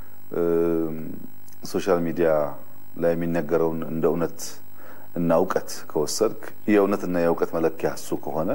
ሶሻል ሚዲያ ላይ የሚነገረውን እንደ እውነት እና እውቀት ከወሰድክ የእውነትና የእውቀት መለኪያ እሱ ከሆነ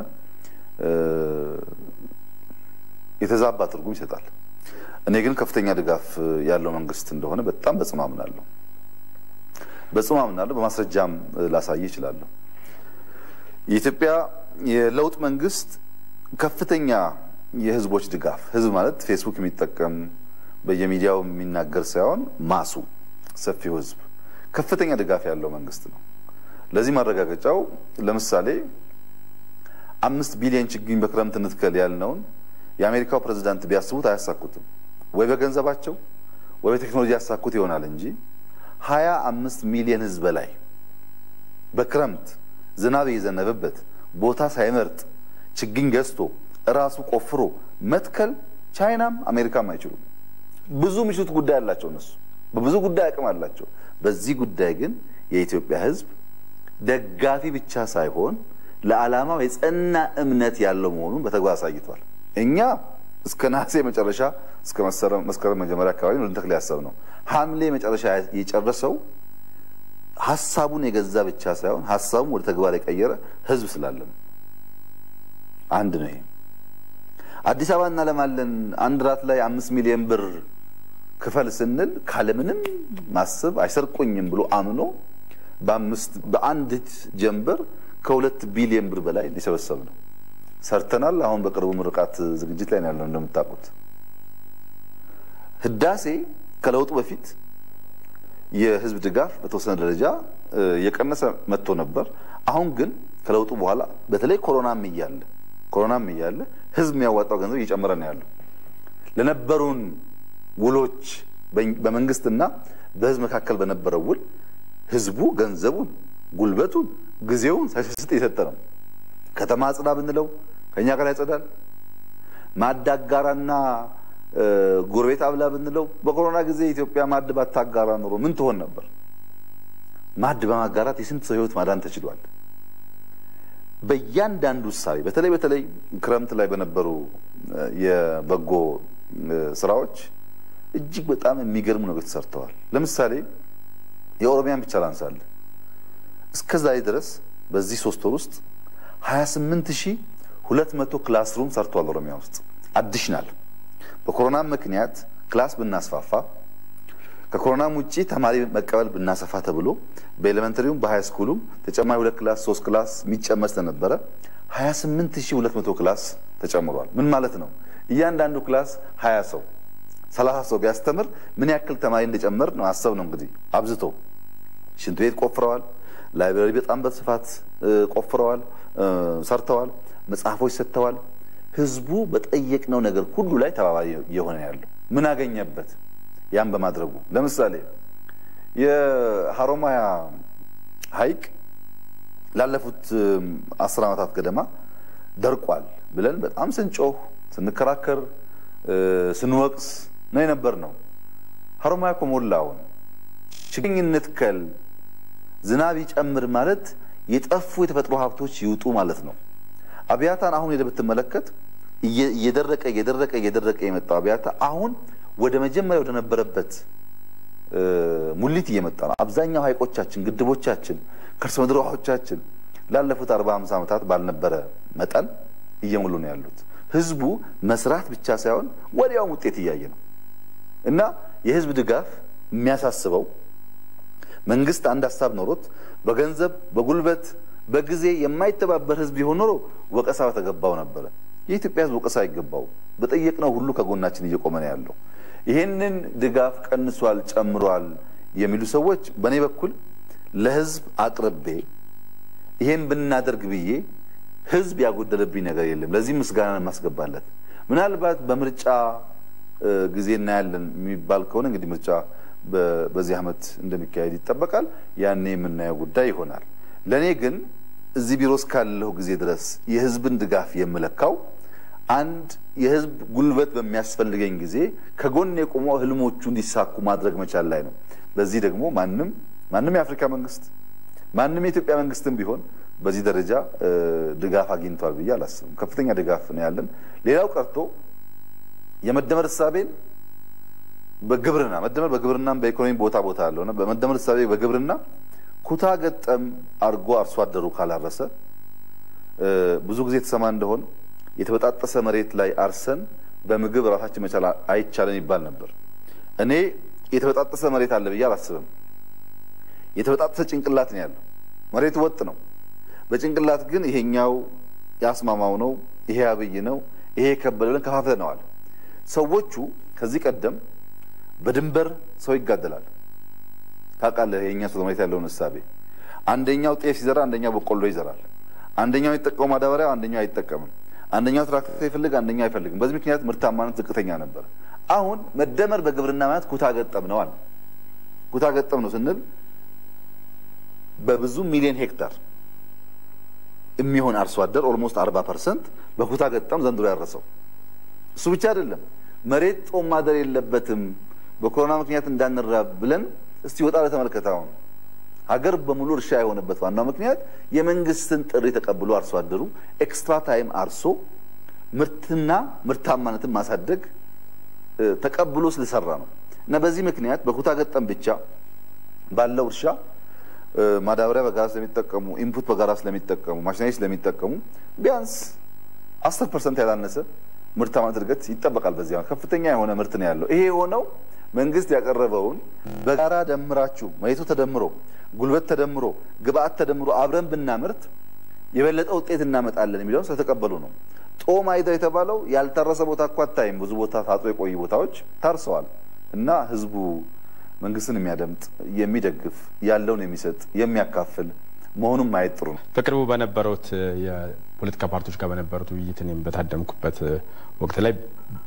የተዛባ ትርጉም ይሰጣል። እኔ ግን ከፍተኛ ድጋፍ ያለው መንግስት እንደሆነ በጣም በጽኑ አምናለሁ። በጽኑ አምናለሁ። በማስረጃም ላሳይ እችላለሁ። የኢትዮጵያ የለውጥ መንግስት ከፍተኛ የህዝቦች ድጋፍ ህዝብ ማለት ፌስቡክ የሚጠቀም በየሚዲያው የሚናገር ሳይሆን ማሱ ሰፊው ህዝብ ከፍተኛ ድጋፍ ያለው መንግስት ነው። ለዚህ ማረጋገጫው ለምሳሌ አምስት ቢሊዮን ችግኝ በክረምት እንትከል ያልነውን የአሜሪካው ፕሬዝዳንት ቢያስቡት አያሳኩትም። ወይ በገንዘባቸው ወይ በቴክኖሎጂ ያሳኩት ይሆናል እንጂ ሀያ አምስት ሚሊዮን ህዝብ በላይ በክረምት ዝናብ የዘነበበት ቦታ ሳይመርጥ ችግኝ ገዝቶ እራሱ ቆፍሮ መትከል ቻይናም አሜሪካም አይችሉም። ብዙ ምሽት ጉዳይ አላቸው እነሱ በብዙ ጉዳይ አቅም አላቸው። በዚህ ጉዳይ ግን የኢትዮጵያ ህዝብ ደጋፊ ብቻ ሳይሆን ለዓላማው የጸና እምነት ያለው መሆኑን በተግባር አሳይቷል። እኛ እስከ ነሐሴ መጨረሻ እስከ መስከረም መጀመሪያ አካባቢ ነው ልንተክል ያሰብነው። ሐምሌ መጨረሻ የጨረሰው ሀሳቡን የገዛ ብቻ ሳይሆን ሀሳቡን ወደ ተግባር የቀየረ ህዝብ ስላለ ነው። አንድ ነው ይሄ። አዲስ አበባ እናለማለን አንድ ራት ላይ አምስት ሚሊዮን ብር ክፈል ስንል ካለምንም ማሰብ አይሰርቁኝም ብሎ አምኖ በአምስት በአንዲት ጀንበር ከሁለት ቢሊዮን ብር በላይ ሊሰበሰብ ነው። ሰርተናል። አሁን በቅርቡ ምርቃት ዝግጅት ላይ ነው ያለው። እንደምታውቁት ህዳሴ ከለውጡ በፊት የህዝብ ድጋፍ በተወሰነ ደረጃ የቀነሰ መጥቶ ነበር። አሁን ግን ከለውጡ በኋላ በተለይ ኮሮናም እያለ ኮሮናም እያለ ህዝብ የሚያዋጣው ገንዘብ እየጨመረ ነው ያለው። ለነበሩን ውሎች በመንግስትና በህዝብ መካከል በነበረው ውል ህዝቡ ገንዘቡን፣ ጉልበቱን፣ ጊዜውን ሳይሰስት የሰጠ ነው። ከተማ አጽዳ ብንለው ከኛ ጋር ያጸዳል። ማዕድ አጋራና ጎረቤት አብላ ብንለው በኮሮና ጊዜ ኢትዮጵያ ማዕድ ባታጋራ ኖሮ ምን ትሆን ነበር? ማዕድ በማጋራት የስንት ሰው ህይወት ማዳን ተችሏል። በእያንዳንዱ እሳቤ በተለይ በተለይ ክረምት ላይ በነበሩ የበጎ ስራዎች እጅግ በጣም የሚገርሙ ነገሮች ተሰርተዋል። ለምሳሌ የኦሮሚያን ብቻ ላንሳለን። እስከ ዛሬ ድረስ በዚህ ሶስት ወር ውስጥ 28200 ክላስሩም ሰርተዋል። ኦሮሚያ ውስጥ አዲሽናል በኮሮና ምክንያት ክላስ ብናስፋፋ ከኮሮናም ውጭ ተማሪ መቀበል ብናሰፋ ተብሎ በኤሌመንተሪውም በሃይ ስኩሉም ተጨማሪ ሁለት ክላስ ሶስት ክላስ የሚጨመር ስለነበረ 28200 ክላስ ተጨምሯል። ምን ማለት ነው? እያንዳንዱ ክላስ 20 ሰው 30 ሰው ቢያስተምር ምን ያክል ተማሪ እንደጨመር ነው አሰብ ነው እንግዲህ አብዝቶ ሽንት ቤት ቆፍረዋል። ላይብራሪ በጣም በስፋት ቆፍረዋል፣ ሰርተዋል። መጽሐፎች ሰጥተዋል። ህዝቡ በጠየቅነው ነገር ሁሉ ላይ ተባባሪ የሆነ ያለው ምን አገኘበት? ያን በማድረጉ ለምሳሌ የሀሮማያ ሐይቅ ላለፉት አስር ዓመታት ገደማ ደርቋል ብለን በጣም ስንጮህ ስንከራከር ስንወቅስ ነው የነበር ነው። ሀሮማያ እኮ ሞላውን ችግኝ እንትከል ዝናብ ይጨምር ማለት የጠፉ የተፈጥሮ ሀብቶች ይውጡ ማለት ነው። አብያታን አሁን ሄደህ ብትመለከት እየደረቀ እየደረቀ እየደረቀ የመጣው አብያታ አሁን ወደ መጀመሪያ ወደ ነበረበት ሙሊት እየመጣ ነው። አብዛኛው ሀይቆቻችን፣ ግድቦቻችን፣ ከርሰ ምድር ውሃዎቻችን ላለፉት አርባ ሃምሳ ዓመታት ባልነበረ መጠን እየሞሉ ነው ያሉት። ህዝቡ መስራት ብቻ ሳይሆን ወዲያውም ውጤት እያየ ነው እና የህዝብ ድጋፍ የሚያሳስበው መንግስት አንድ ሀሳብ ኖሮት በገንዘብ በጉልበት በጊዜ የማይተባበር ህዝብ ቢሆን ኖሮ ወቀሳ በተገባው ነበረ። የኢትዮጵያ ህዝብ ወቀሳ አይገባው። በጠየቅነው ሁሉ ከጎናችን እየቆመ ነው ያለው። ይህንን ድጋፍ ቀንሷል፣ ጨምሯል የሚሉ ሰዎች በእኔ በኩል ለህዝብ አቅርቤ ይሄን ብናደርግ ብዬ ህዝብ ያጎደለብኝ ነገር የለም። ለዚህ ምስጋና የማስገባለት ምናልባት በምርጫ ጊዜ እናያለን የሚባል ከሆነ እንግዲህ ምርጫ በዚህ ዓመት እንደሚካሄድ ይጠበቃል። ያኔ የምናየው ጉዳይ ይሆናል። ለእኔ ግን እዚህ ቢሮ እስካለሁ ጊዜ ድረስ የህዝብን ድጋፍ የምለካው አንድ የህዝብ ጉልበት በሚያስፈልገኝ ጊዜ ከጎን የቆመው ህልሞቹ እንዲሳኩ ማድረግ መቻል ላይ ነው። በዚህ ደግሞ ማንም ማንም የአፍሪካ መንግስት ማንም የኢትዮጵያ መንግስትም ቢሆን በዚህ ደረጃ ድጋፍ አግኝቷል ብዬ አላስብም። ከፍተኛ ድጋፍ ነው ያለን። ሌላው ቀርቶ የመደመር እሳቤን በግብርና መደመር በግብርናም በኢኮኖሚ ቦታ ቦታ አለው እና በመደመር እሳቤ በግብርና ኩታ ገጠም አድርጎ አርሶ አደሩ ካላረሰ ብዙ ጊዜ የተሰማ እንደሆን የተበጣጠሰ መሬት ላይ አርሰን በምግብ ራሳችን መቻል አይቻለን ይባል ነበር። እኔ የተበጣጠሰ መሬት አለ ብዬ አላስብም። የተበጣጠሰ ጭንቅላት ነው ያለው። መሬቱ ወጥ ነው። በጭንቅላት ግን ይሄኛው ያስማማው ነው፣ ይሄ አብይ ነው፣ ይሄ የከበደ ብለን ከፋፍለነዋል። ሰዎቹ ከዚህ ቀደም በድንበር ሰው ይጋደላል። ታውቃለህ፣ የእኛ ሰው መሬት ያለውን እሳቤ አንደኛው ጤፍ ሲዘራ አንደኛው በቆሎ ይዘራል። አንደኛው የሚጠቀመው ማዳበሪያ አንደኛው አይጠቀምም። አንደኛው ትራክተር ይፈልግ አንደኛው አይፈልግም። በዚህ ምክንያት ምርታማነት ዝቅተኛ ነበር። አሁን መደመር በግብርና ማለት ኩታ ገጠም ነው አለ። ኩታ ገጠም ነው ስንል በብዙ ሚሊዮን ሄክታር የሚሆን አርሶ አደር ኦልሞስት አርባ ፐርሰንት በኩታ ገጠም ዘንድሮ ያረሰው። እሱ ብቻ አይደለም፣ መሬት ጦም ማደር የለበትም በኮሮና ምክንያት እንዳንራብ ብለን እስቲ ወጣ ለተመልከት። አሁን ሀገር በሙሉ እርሻ የሆነበት ዋናው ምክንያት የመንግስትን ጥሪ ተቀብሎ አርሶ አደሩ ኤክስትራ ታይም አርሶ ምርትና ምርታማነትን ማሳደግ ተቀብሎ ስለሰራ ነው። እና በዚህ ምክንያት በኩታ ገጠም ብቻ ባለው እርሻ ማዳበሪያ በጋራ ስለሚጠቀሙ ኢንፑት በጋራ ስለሚጠቀሙ ማሽነሪ ስለሚጠቀሙ ቢያንስ አስር ፐርሰንት ያላነሰ ምርታማነት እድገት ይጠበቃል። በዚህ ከፍተኛ የሆነ ምርት ነው ያለው። ይሄ የሆነው መንግስት ያቀረበውን በጋራ ደምራችሁ መሬቱ ተደምሮ ጉልበት ተደምሮ ግብአት ተደምሮ አብረን ብናምርት የበለጠ ውጤት እናመጣለን የሚለውን ስለተቀበሉ ነው። ጦም አይደር የተባለው ያልታረሰ ቦታ እኮ አታይም። ብዙ ቦታ ታጥሮ የቆዩ ቦታዎች ታርሰዋል። እና ህዝቡ መንግስትን የሚያደምጥ የሚደግፍ፣ ያለውን የሚሰጥ የሚያካፍል መሆኑን ማየት ጥሩ ነው። በቅርቡ በነበሩት የፖለቲካ ፓርቲዎች ጋር በነበሩት ውይይት እኔም በታደምኩበት ወቅት ላይ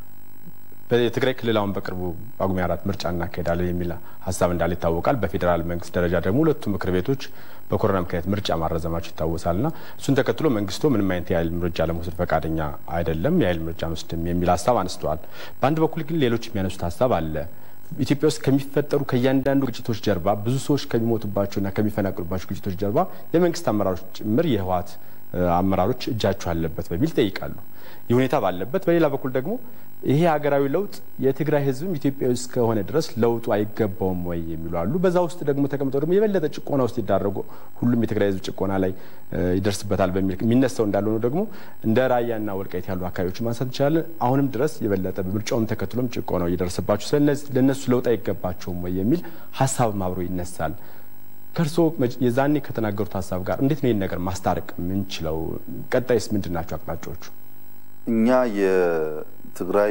የትግራይ ክልል አሁን በቅርቡ ጳጉሜ አራት ምርጫ እናካሄዳለን የሚል ሀሳብ እንዳለ ይታወቃል። በፌዴራል መንግስት ደረጃ ደግሞ ሁለቱ ምክር ቤቶች በኮሮና ምክንያት ምርጫ ማራዘማቸው ይታወሳል እና እሱን ተከትሎ መንግስቶ ምንም አይነት የኃይል ምርጫ ለመውሰድ ፈቃደኛ አይደለም፣ የኃይል ምርጫ አንወስድም የሚል ሀሳብ አንስተዋል። በአንድ በኩል ግን ሌሎች የሚያነሱት ሀሳብ አለ። ኢትዮጵያ ውስጥ ከሚፈጠሩ ከእያንዳንዱ ግጭቶች ጀርባ ብዙ ሰዎች ከሚሞቱባቸውና ከሚፈናቅሉባቸው ግጭቶች ጀርባ የመንግስት አመራሮች ጭምር የህወሓት አመራሮች እጃቸው አለበት በሚል ይጠይቃሉ። ይህ ሁኔታ ባለበት በሌላ በኩል ደግሞ ይሄ ሀገራዊ ለውጥ የትግራይ ህዝብም ኢትዮጵያዊ እስከሆነ ድረስ ለውጡ አይገባውም ወይ የሚሉ አሉ። በዛ ውስጥ ደግሞ ተቀምጠው ደግሞ የበለጠ ጭቆና ውስጥ ይዳረጉ ሁሉም የትግራይ ህዝብ ጭቆና ላይ ይደርስበታል በሚል የሚነሳው እንዳልሆነ ደግሞ እንደ ራያና ወልቃይት ያሉ አካባቢዎች ማንሳት እንችላለን። አሁንም ድረስ የበለጠ ምርጫውን ተከትሎም ጭቆናው እየደረሰባቸው ለእነሱ ለውጥ አይገባቸውም ወይ የሚል ሀሳብም አብሮ ይነሳል። ከእርስዎ የዛኔ ከተናገሩት ሀሳብ ጋር እንዴት ነው ይህን ነገር ማስታረቅ የምንችለው? ቀጣይስ ምንድን ናቸው አቅጣጫዎቹ? እኛ የትግራይ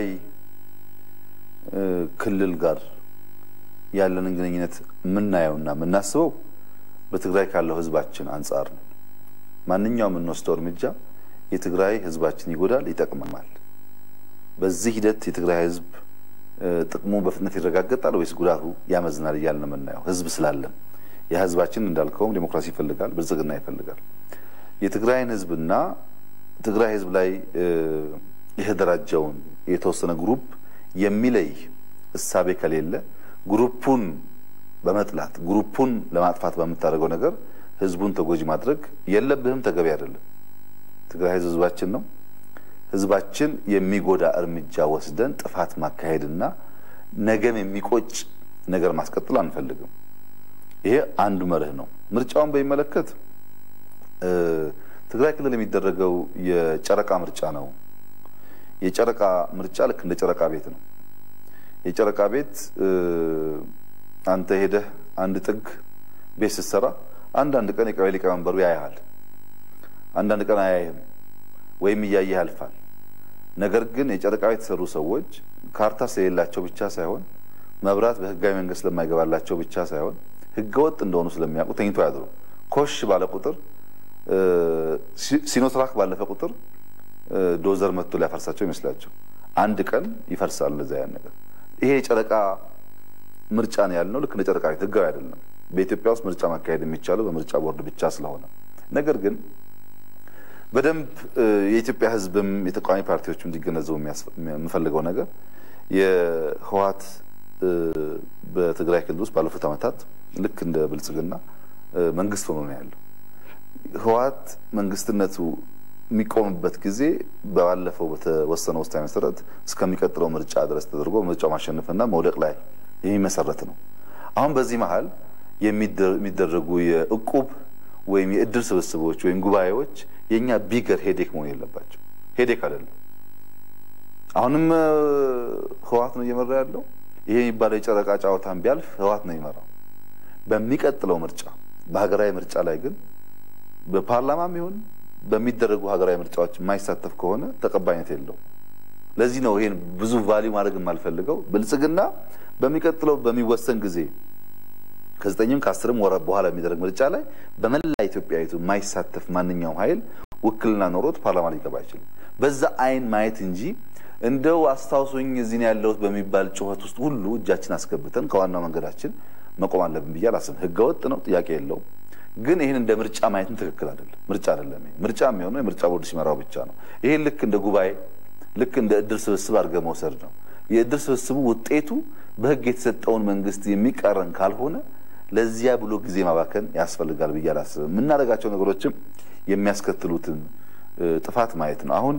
ክልል ጋር ያለንን ግንኙነት የምናየውና የምናስበው በትግራይ ካለው ህዝባችን አንጻር ነው። ማንኛውም የምንወስደው እርምጃ የትግራይ ህዝባችን ይጎዳል፣ ይጠቅመማል። በዚህ ሂደት የትግራይ ህዝብ ጥቅሙ በፍጥነት ይረጋገጣል ወይስ ጉዳቱ ያመዝናል እያልን ነው የምናየው። ህዝብ ስላለን የህዝባችን እንዳልከውም ዴሞክራሲ ይፈልጋል፣ ብልጽግና ይፈልጋል። የትግራይን ህዝብና ትግራይ ህዝብ ላይ የተደራጀውን የተወሰነ ግሩፕ የሚለይ እሳቤ ከሌለ ግሩፑን በመጥላት ግሩፑን ለማጥፋት በምታደርገው ነገር ህዝቡን ተጎጂ ማድረግ የለብህም፣ ተገቢ አይደለም። ትግራይ ህዝብ ህዝባችን ነው። ህዝባችን የሚጎዳ እርምጃ ወስደን ጥፋት ማካሄድና ነገም የሚቆጭ ነገር ማስቀጠል አንፈልግም። ይሄ አንዱ መርህ ነው። ምርጫውን በሚመለከት ትግራይ ክልል የሚደረገው የጨረቃ ምርጫ ነው። የጨረቃ ምርጫ ልክ እንደ ጨረቃ ቤት ነው። የጨረቃ ቤት አንተ ሄደህ አንድ ጥግ ቤት ስትሰራ አንዳንድ ቀን የቀበሌ ሊቀመንበሩ ያያሃል፣ አንዳንድ ቀን አያይህም ወይም እያየህ ያልፋል። ነገር ግን የጨረቃ ቤት የተሰሩ ሰዎች ካርታ ስለሌላቸው ብቻ ሳይሆን መብራት በህጋዊ መንገድ ስለማይገባላቸው ብቻ ሳይሆን ህገወጥ እንደሆኑ ስለሚያውቁ ተኝቶ ያድሩ። ኮሽ ባለ ቁጥር ሲኖትራክ ባለፈ ቁጥር ዶዘር መጥቶ ሊያፈርሳቸው ይመስላቸው አንድ ቀን ይፈርሳል። ለዛ ያን ነገር ይሄ የጨረቃ ምርጫ ነው ያልነው ልክ እንደ ጨረቃ ቤት ህጋዊ አይደለም። በኢትዮጵያ ውስጥ ምርጫ ማካሄድ የሚቻለው በምርጫ ቦርድ ብቻ ስለሆነ ነገር ግን በደንብ የኢትዮጵያ ህዝብም የተቃዋሚ ፓርቲዎች እንዲገነዘቡ የምፈልገው ነገር የህወሓት በትግራይ ክልል ውስጥ ባለፉት ዓመታት ልክ እንደ ብልጽግና መንግስት ሆኖ ነው ያለው። ህወሓት መንግስትነቱ የሚቆምበት ጊዜ ባለፈው በተወሰነ ውሳኔ መሰረት እስከሚቀጥለው ምርጫ ድረስ ተደርጎ ምርጫው ማሸነፍና መውደቅ ላይ የሚመሰረት ነው። አሁን በዚህ መሀል የሚደረጉ የእቁብ ወይም የእድር ስብስቦች ወይም ጉባኤዎች የእኛ ቢገር ሄዴክ መሆን የለባቸው። ሄዴክ አይደለም። አሁንም ህወሓት ነው እየመራ ያለው። ይሄ የሚባለው የጨረቃ ጨዋታን ቢያልፍ ህወሓት ነው የሚመራው። በሚቀጥለው ምርጫ በሀገራዊ ምርጫ ላይ ግን በፓርላማም ይሁን በሚደረጉ ሀገራዊ ምርጫዎች የማይሳተፍ ከሆነ ተቀባይነት የለውም። ለዚህ ነው ይሄን ብዙ ቫሊዩ ማድረግ የማልፈልገው። ብልጽግና በሚቀጥለው በሚወሰን ጊዜ ከዘጠኝም ከአስርም ወረ በኋላ የሚደረግ ምርጫ ላይ በመላ ኢትዮጵያዊቱ የማይሳተፍ ማንኛውም ኃይል ውክልና ኖሮት ፓርላማ ሊገባ አይችልም። በዛ አይን ማየት እንጂ እንደው አስታውሶኝ እዚህ ነው ያለሁት በሚባል ጩኸት ውስጥ ሁሉ እጃችን አስገብተን ከዋናው መንገዳችን መቆም አለብን ብዬ አላስብም። ህገወጥ ነው፣ ጥያቄ የለውም። ግን ይህን እንደ ምርጫ ማየትም ትክክል አይደለም። ምርጫ አይደለም። ምርጫ የሚሆነው የምርጫ ቦርድ ሲመራው ብቻ ነው። ይሄን ልክ እንደ ጉባኤ ልክ እንደ እድር ስብስብ አድርገህ መውሰድ ነው። የእድር ስብስቡ ውጤቱ በህግ የተሰጠውን መንግስት የሚቃረን ካልሆነ ለዚያ ብሎ ጊዜ ማባከን ያስፈልጋል ብዬ አላስብም። የምናደርጋቸው ነገሮችም የሚያስከትሉትን ጥፋት ማየት ነው። አሁን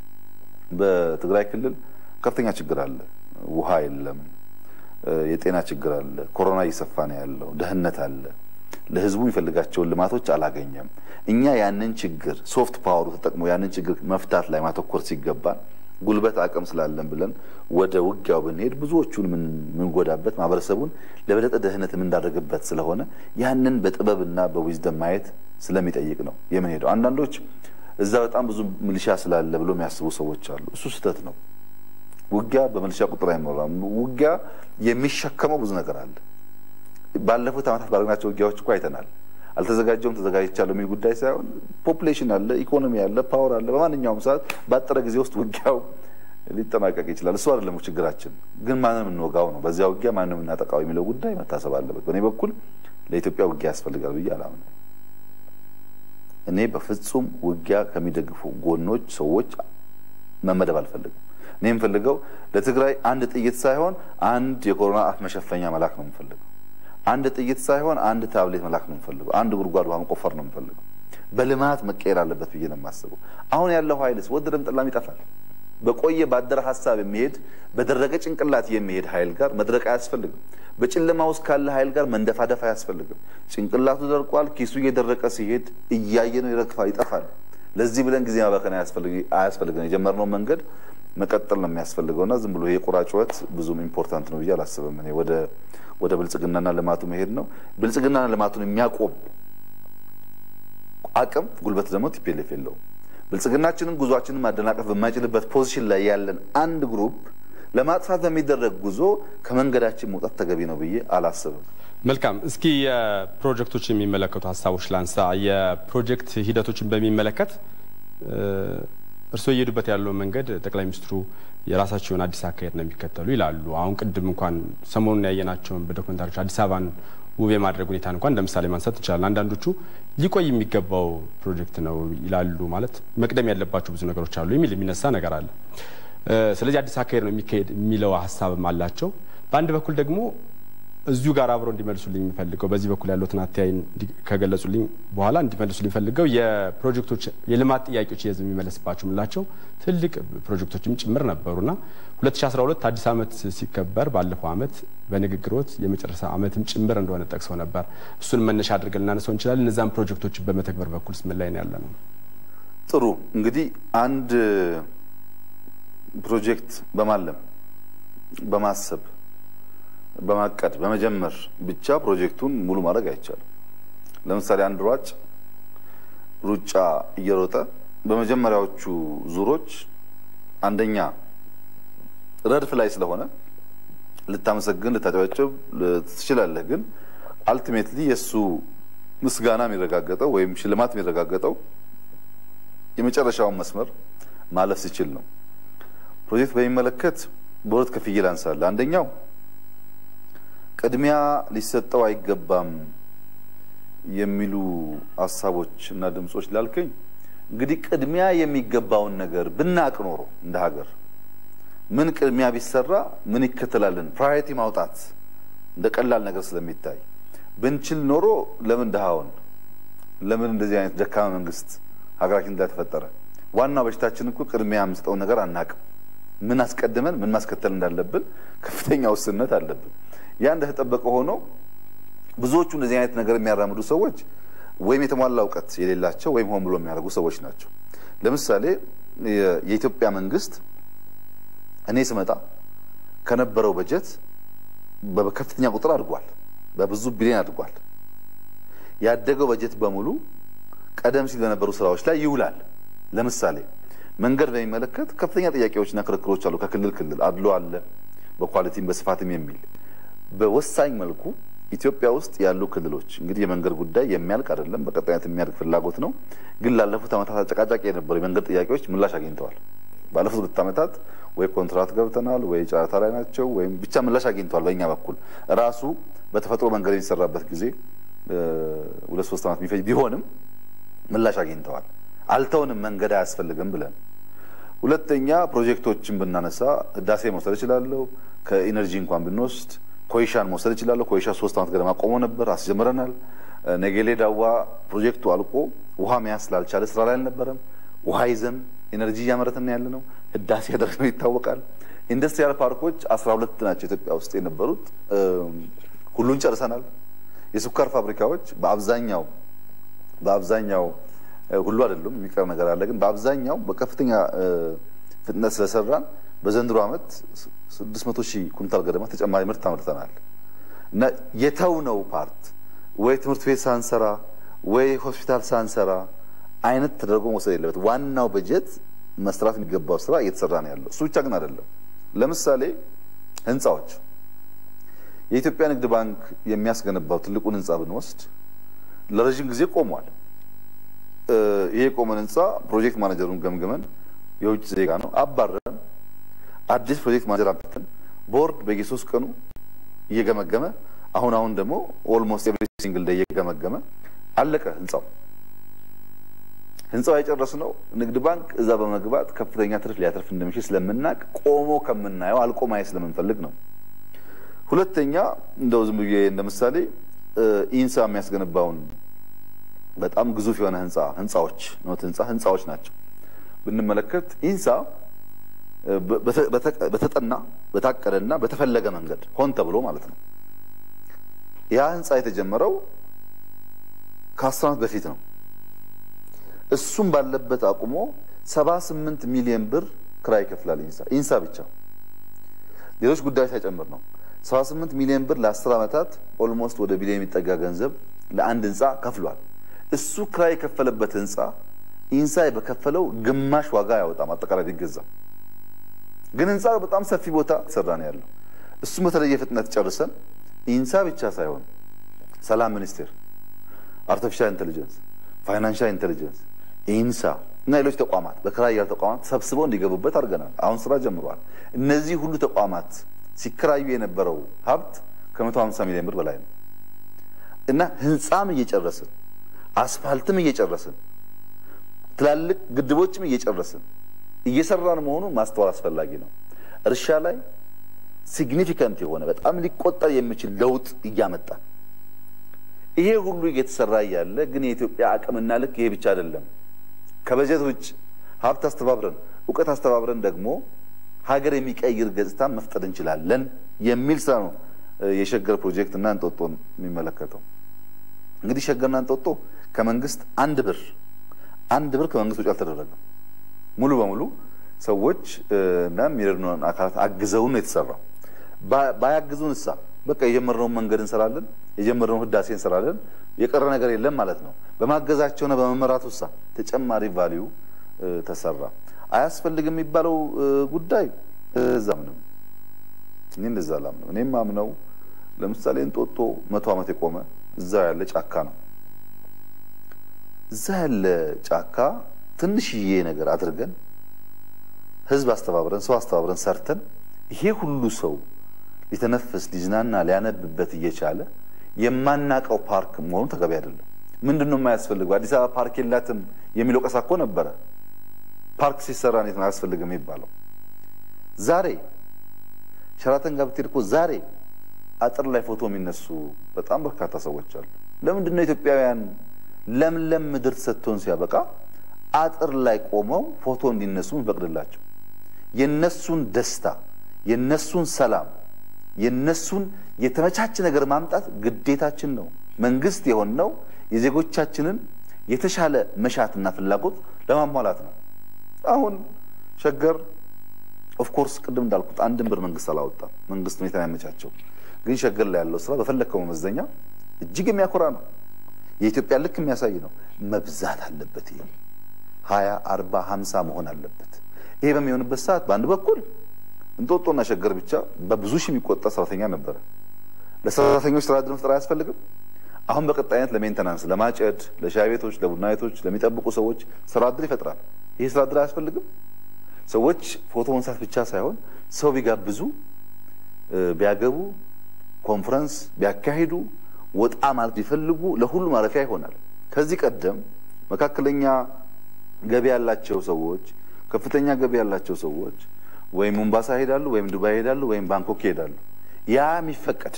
በትግራይ ክልል ከፍተኛ ችግር አለ። ውሃ የለም። የጤና ችግር አለ። ኮሮና እየሰፋ ነው ያለው። ደህንነት አለ። ለህዝቡ የሚፈልጋቸውን ልማቶች አላገኘም። እኛ ያንን ችግር ሶፍት ፓወሩ ተጠቅሞ ያንን ችግር መፍታት ላይ ማተኮር ሲገባን ጉልበት አቅም ስላለን ብለን ወደ ውጊያው ብንሄድ ብዙዎቹን የምንጎዳበት ማህበረሰቡን ለበለጠ ደህንነት የምንዳረግበት ስለሆነ ያንን በጥበብና በዊዝደም ማየት ስለሚጠይቅ ነው የምንሄደው። አንዳንዶች እዛ በጣም ብዙ ሚሊሻ ስላለ ብሎ የሚያስቡ ሰዎች አሉ። እሱ ስህተት ነው። ውጊያ በሚሊሻ ቁጥር አይመራም። ውጊያ የሚሸከመው ብዙ ነገር አለ። ባለፉት ዓመታት ባደረግናቸው ውጊያዎች እኮ አይተናል። አልተዘጋጀውም ተዘጋጅቻለሁ የሚል ጉዳይ ሳይሆን ፖፑሌሽን አለ፣ ኢኮኖሚ አለ፣ ፓወር አለ። በማንኛውም ሰዓት ባጠረ ጊዜ ውስጥ ውጊያው ሊጠናቀቅ ይችላል። እሱ አይደለም ችግራችን፣ ግን ማንም እንወጋው ነው። በዚያ ውጊያ ማንም እናጠቃው የሚለው ጉዳይ መታሰብ አለበት። በእኔ በኩል ለኢትዮጵያ ውጊያ ያስፈልጋል ብዬ አላምንም። እኔ በፍጹም ውጊያ ከሚደግፉ ጎኖች ሰዎች መመደብ አልፈልግም። እኔ የምፈልገው ለትግራይ አንድ ጥይት ሳይሆን አንድ የኮሮና አፍ መሸፈኛ መላክ ነው የምፈልገው። አንድ ጥይት ሳይሆን አንድ ታብሌት መላክ ነው የምፈልገው። አንድ ጉድጓድ ውሃ መቆፈር ነው የምፈልገው። በልማት መቀየር አለበት ብዬ ነው የማስበው። አሁን ያለው ኃይልስ ወደደም ጠላም ይጠፋል። በቆየ ባደረ ሀሳብ የሚሄድ በደረቀ ጭንቅላት የሚሄድ ኃይል ጋር መድረቅ አያስፈልግም። በጨለማ ውስጥ ካለ ኃይል ጋር መንደፋደፍ አያስፈልግም። ጭንቅላቱ ደርቋል። ኪሱ እየደረቀ ሲሄድ እያየ ነው ይረግፋል፣ ይጠፋል። ለዚህ ብለን ጊዜ ማባከን አያስፈልግም። የጀመርነው መንገድ መቀጠል ነው የሚያስፈልገው እና ዝም ብሎ የቁራ ጩኸት ብዙም ኢምፖርታንት ነው ብዬ አላስብም። እኔ ወደ ወደ ብልጽግናና ልማቱ መሄድ ነው። ብልጽግናና ልማቱን የሚያቆም አቅም ጉልበት ደግሞ ቲፒኤልኤፍ የለውም። ብልጽግናችንን ጉዟችንን ማደናቀፍ በማይችልበት ፖዚሽን ላይ ያለን አንድ ግሩፕ ለማጥፋት በሚደረግ ጉዞ ከመንገዳችን መውጣት ተገቢ ነው ብዬ አላስብም። መልካም። እስኪ የፕሮጀክቶች የሚመለከቱ ሀሳቦች ላንሳ። የፕሮጀክት ሂደቶችን በሚመለከት እርስዎ እየሄዱበት ያለው መንገድ ጠቅላይ ሚኒስትሩ የራሳቸውን አዲስ አካሄድ ነው የሚከተሉ ይላሉ። አሁን ቅድም እንኳን ሰሞኑን ያየናቸውን በዶክመንታሪዎች አዲስ አበባን ውብ የማድረግ ሁኔታን እንኳን እንደ ምሳሌ ማንሳት እንችላለን። አንዳንዶቹ ሊቆይ የሚገባው ፕሮጀክት ነው ይላሉ። ማለት መቅደም ያለባቸው ብዙ ነገሮች አሉ የሚል የሚነሳ ነገር አለ። ስለዚህ አዲስ አካሄድ ነው የሚካሄድ የሚለው ሀሳብም አላቸው። በአንድ በኩል ደግሞ እዚሁ ጋር አብረው እንዲመልሱልኝ የሚፈልገው በዚህ በኩል ያለውን አተያይ ከገለጹልኝ በኋላ እንዲመልሱልኝ ፈልገው የፕሮጀክቶች የልማት ጥያቄዎች የህዝብ የሚመለስባቸው የምላቸው ትልቅ ፕሮጀክቶችም ጭምር ነበሩና 2012 አዲስ ዓመት ሲከበር ባለፈው ዓመት በንግግሮት የመጨረሻ ዓመትም ጭምር እንደሆነ ጠቅሰው ነበር። እሱን መነሻ አድርገን ልናነሳው እንችላለን። እነዛም ፕሮጀክቶችን በመተግበር በኩል ምን ላይ ነው ያለ ነው? ጥሩ እንግዲህ አንድ ፕሮጀክት በማለም በማሰብ በማቀድ በመጀመር ብቻ ፕሮጀክቱን ሙሉ ማድረግ አይቻልም። ለምሳሌ አንድ ሯጭ ሩጫ እየሮጠ በመጀመሪያዎቹ ዙሮች አንደኛ ረድፍ ላይ ስለሆነ ልታመሰግን ልታጨበጭብ ትችላለህ። ግን አልቲሜትሊ የእሱ ምስጋና የሚረጋገጠው ወይም ሽልማት የሚረጋገጠው የመጨረሻውን መስመር ማለፍ ሲችል ነው። ፕሮጀክት በሚመለከት በሁለት ከፍዬ ላንሳለህ። አንደኛው ቅድሚያ ሊሰጠው አይገባም የሚሉ ሀሳቦች እና ድምጾች ላልከኝ እንግዲህ ቅድሚያ የሚገባውን ነገር ብናቅ ኖሮ እንደ ሀገር ምን ቅድሚያ ቢሰራ ምን ይከተላልን ፕራዮሪቲ ማውጣት እንደ ቀላል ነገር ስለሚታይ ብንችል ኖሮ ለምን ድሃውን ለምን እንደዚህ አይነት ደካማ መንግስት ሀገራችን እንዳልተፈጠረ ዋናው በሽታችን እኮ ቅድሚያ የምንሰጠውን ነገር አናቅም። ምን አስቀድመን ምን ማስከተል እንዳለብን ከፍተኛ ውስንነት አለብን። ያ እንደተጠበቀ ሆኖ ብዙዎቹ እንደዚህ አይነት ነገር የሚያራምዱ ሰዎች ወይም የተሟላ እውቀት የሌላቸው ወይም ሆን ብሎ የሚያደርጉ ሰዎች ናቸው። ለምሳሌ የኢትዮጵያ መንግስት እኔ ስመጣ ከነበረው በጀት በከፍተኛ ቁጥር አድጓል። በብዙ ቢሊዮን አድጓል። ያደገው በጀት በሙሉ ቀደም ሲል በነበሩ ስራዎች ላይ ይውላል። ለምሳሌ መንገድ በሚመለከት ከፍተኛ ጥያቄዎችና ክርክሮች አሉ። ከክልል ክልል አድሎ አለ፣ በኳሊቲም በስፋትም የሚል በወሳኝ መልኩ ኢትዮጵያ ውስጥ ያሉ ክልሎች እንግዲህ የመንገድ ጉዳይ የሚያልቅ አይደለም፣ በቀጣይነት የሚያድግ ፍላጎት ነው። ግን ላለፉት ዓመታት አጨቃጫቂ የነበሩ የመንገድ ጥያቄዎች ምላሽ አግኝተዋል። ባለፉት ሁለት ዓመታት ወይ ኮንትራት ገብተናል ወይ ጨረታ ላይ ናቸው ወይም ብቻ ምላሽ አግኝተዋል። በእኛ በኩል ራሱ በተፈጥሮ መንገድ የሚሰራበት ጊዜ ሁለት ሶስት ዓመት የሚፈጅ ቢሆንም ምላሽ አግኝተዋል። አልተውንም መንገድ አያስፈልግም ብለን። ሁለተኛ ፕሮጀክቶችን ብናነሳ ህዳሴ መውሰድ እችላለሁ። ከኢነርጂ እንኳን ብንወስድ ኮይሻን መውሰድ እችላለሁ። ኮይሻ ሶስት ዓመት ገደማ ቆሞ ነበር፣ አስጀምረናል። ነጌሌ ዳዋ ፕሮጀክቱ አልቆ ውሃ መያዝ ስላልቻለ ስራ ላይ አልነበረም። ውሃ ይዘን ኤነርጂ እያመረትን ያለ ነው። ህዳሴ ያደረግነው ይታወቃል። ኢንዱስትሪያል ፓርኮች አስራ ሁለት ናቸው ኢትዮጵያ ውስጥ የነበሩት፣ ሁሉን ጨርሰናል። የስኳር ፋብሪካዎች በአብዛኛው በአብዛኛው ሁሉ አይደሉም፣ የሚቀር ነገር አለ። ግን በአብዛኛው በከፍተኛ ፍጥነት ስለሰራን በዘንድሮ ዓመት ስድስት መቶ ሺህ ኩንታል ገደማ ተጨማሪ ምርት አምርተናል። እና የተውነው ፓርት ወይ ትምህርት ቤት ሳንሰራ ወይ ሆስፒታል ሳንሰራ አይነት ተደርጎ መውሰድ የለበት። ዋናው በጀት መስራት የሚገባው ስራ እየተሰራ ነው ያለው። እሱ ብቻ ግን አይደለም። ለምሳሌ ህንፃዎች፣ የኢትዮጵያ ንግድ ባንክ የሚያስገነባው ትልቁን ህንፃ ብንወስድ ለረዥም ጊዜ ቆሟል። ይሄ የቆመን ህንፃ ፕሮጀክት ማኔጀሩን ገምግመን የውጭ ዜጋ ነው አባረን አዲስ ፕሮጀክት ማኔጀር አምጥተን ቦርድ በየሶስት ቀኑ እየገመገመ አሁን አሁን ደግሞ ኦልሞስት ኤቭሪ ሲንግል ዴይ እየገመገመ አለቀ ህንፃው። ህንፃው የጨረስነው ንግድ ባንክ እዛ በመግባት ከፍተኛ ትርፍ ሊያተርፍ እንደሚችል ስለምናቅ ቆሞ ከምናየው አልቆ ማየት ስለምንፈልግ ነው። ሁለተኛ እንደው ዝም ብዬ እንደ ምሳሌ ኢንሳ የሚያስገነባውን በጣም ግዙፍ የሆነ ህንፃ ህንፃዎች ኖት ህንፃ ህንፃዎች ናቸው ብንመለከት ኢንሳ በተጠና በታቀደና በተፈለገ መንገድ ሆን ተብሎ ማለት ነው። ያ ህንፃ የተጀመረው ከአስር ዓመት በፊት ነው። እሱም ባለበት አቁሞ ሰባ ስምንት ሚሊዮን ብር ክራይ ይከፍላል ኢንሳ ኢንሳ ብቻ ሌሎች ጉዳዮች ሳይጨምር ነው። ሰባ ስምንት ሚሊዮን ብር ለአስር ዓመታት ኦልሞስት ወደ ቢሊዮን የሚጠጋ ገንዘብ ለአንድ ህንፃ ከፍሏል። እሱ ክራይ የከፈለበት ህንፃ ኢንሳ በከፈለው ግማሽ ዋጋ ያወጣም አጠቃላይ ቢገዛ ግን ህንፃ በጣም ሰፊ ቦታ ሰራ ነው ያለው። እሱም በተለየ ፍጥነት ጨርሰን ኢንሳ ብቻ ሳይሆን ሰላም ሚኒስቴር፣ አርቲፊሻል ኢንቴሊጀንስ፣ ፋይናንሻል ኢንቴሊጀንስ፣ ኢንሳ እና ሌሎች ተቋማት በክራይ ያሉ ተቋማት ሰብስበው እንዲገቡበት አድርገናል። አሁን ስራ ጀምረዋል። እነዚህ ሁሉ ተቋማት ሲከራዩ የነበረው ሀብት ከመቶ ሀምሳ ሚሊዮን ብር በላይ ነው እና ህንፃም እየጨረስን አስፋልትም እየጨረስን ትላልቅ ግድቦችም እየጨረስን እየሰራን መሆኑን ማስተዋል አስፈላጊ ነው። እርሻ ላይ ሲግኒፊካንት የሆነ በጣም ሊቆጠር የሚችል ለውጥ እያመጣ ይሄ ሁሉ እየተሰራ እያለ ግን የኢትዮጵያ አቅምና ልክ ይሄ ብቻ አይደለም። ከበጀት ውጭ ሀብት አስተባብረን እውቀት አስተባብረን ደግሞ ሀገር የሚቀይር ገጽታ መፍጠር እንችላለን የሚል ስራ ነው የሸገር ፕሮጀክት እና እንጦጦን የሚመለከተው። እንግዲህ ሸገርና እንጦጦ ከመንግስት አንድ ብር አንድ ብር ከመንግስት ውጭ አልተደረገም። ሙሉ በሙሉ ሰዎች እና የሚረዱን አካላት አግዘውን ነው የተሰራው። ባያግዙን እሳ በቃ የጀመርነውን መንገድ እንሰራለን፣ የጀመርነውን ህዳሴ እንሰራለን፣ የቀረ ነገር የለም ማለት ነው። በማገዛቸውና በመመራቱ እሳ ተጨማሪ ቫሊዩ ተሰራ። አያስፈልግም የሚባለው ጉዳይ እዛ ምንም እኔ እንደዛ አላምንም። እኔም ማምነው ለምሳሌ እንጦጦ መቶ ዓመት የቆመ እዛ ያለ ጫካ ነው። እዛ ያለ ጫካ ትንሽዬ ነገር አድርገን ህዝብ አስተባብረን ሰው አስተባብረን ሰርተን ይሄ ሁሉ ሰው ሊተነፍስ ሊዝናና ሊያነብበት እየቻለ የማናቀው ፓርክ መሆኑ ተገቢ አይደለም። ምንድን ነው የማያስፈልገው? አዲስ አበባ ፓርክ የላትም የሚለው ቀሳ እኮ ነበረ። ፓርክ ሲሰራ እንዴት ነው አያስፈልግም የሚባለው? ዛሬ ሸራተን ጋር ብትሄድ እኮ ዛሬ አጥር ላይ ፎቶ የሚነሱ በጣም በርካታ ሰዎች አሉ። ለምንድን ነው ኢትዮጵያውያን ለምለም ምድር ተሰጥቶን ሲያበቃ አጥር ላይ ቆመው ፎቶ እንዲነሱ እንፈቅድላቸው? የነሱን ደስታ፣ የነሱን ሰላም፣ የነሱን የተመቻቸ ነገር ማምጣት ግዴታችን ነው። መንግስት የሆነው የዜጎቻችንን የተሻለ መሻትና ፍላጎት ለማሟላት ነው። አሁን ሸገር ኦፍኮርስ ቅድም እንዳልኩት አንድን ብር መንግስት አላወጣም። መንግስት ሁኔታ ያመቻቸው፣ ግን ሸገር ላይ ያለው ስራ በፈለግከው መመዘኛ እጅግ የሚያኮራ ነው። የኢትዮጵያ ልክ የሚያሳይ ነው። መብዛት አለበት። ይሄ ሀያ አርባ ሀምሳ መሆን አለበት። ይሄ በሚሆንበት ሰዓት በአንድ በኩል እንጦጦና ሸገር ብቻ በብዙ ሺህ የሚቆጠር ሰራተኛ ነበረ። ለሰራተኞች ስራ ዕድል መፍጠር አያስፈልግም? አሁን በቀጣይነት ለሜንተናንስ፣ ለማጨድ፣ ለሻይ ቤቶች፣ ለቡና ቤቶች ለሚጠብቁ ሰዎች ስራ ዕድል ይፈጥራል። ይሄ ስራ ዕድል አያስፈልግም? ሰዎች ፎቶ መንሳት ብቻ ሳይሆን ሰው ቢጋብዙ፣ ቢያገቡ፣ ኮንፈረንስ ቢያካሂዱ፣ ወጣ ማለት ቢፈልጉ ለሁሉ ማረፊያ ይሆናል። ከዚህ ቀደም መካከለኛ ገቢ ያላቸው ሰዎች፣ ከፍተኛ ገቢ ያላቸው ሰዎች ወይም ሙምባሳ ይሄዳሉ፣ ወይም ዱባይ ይሄዳሉ፣ ወይም ባንኮክ ይሄዳሉ። ያ የሚፈቀድ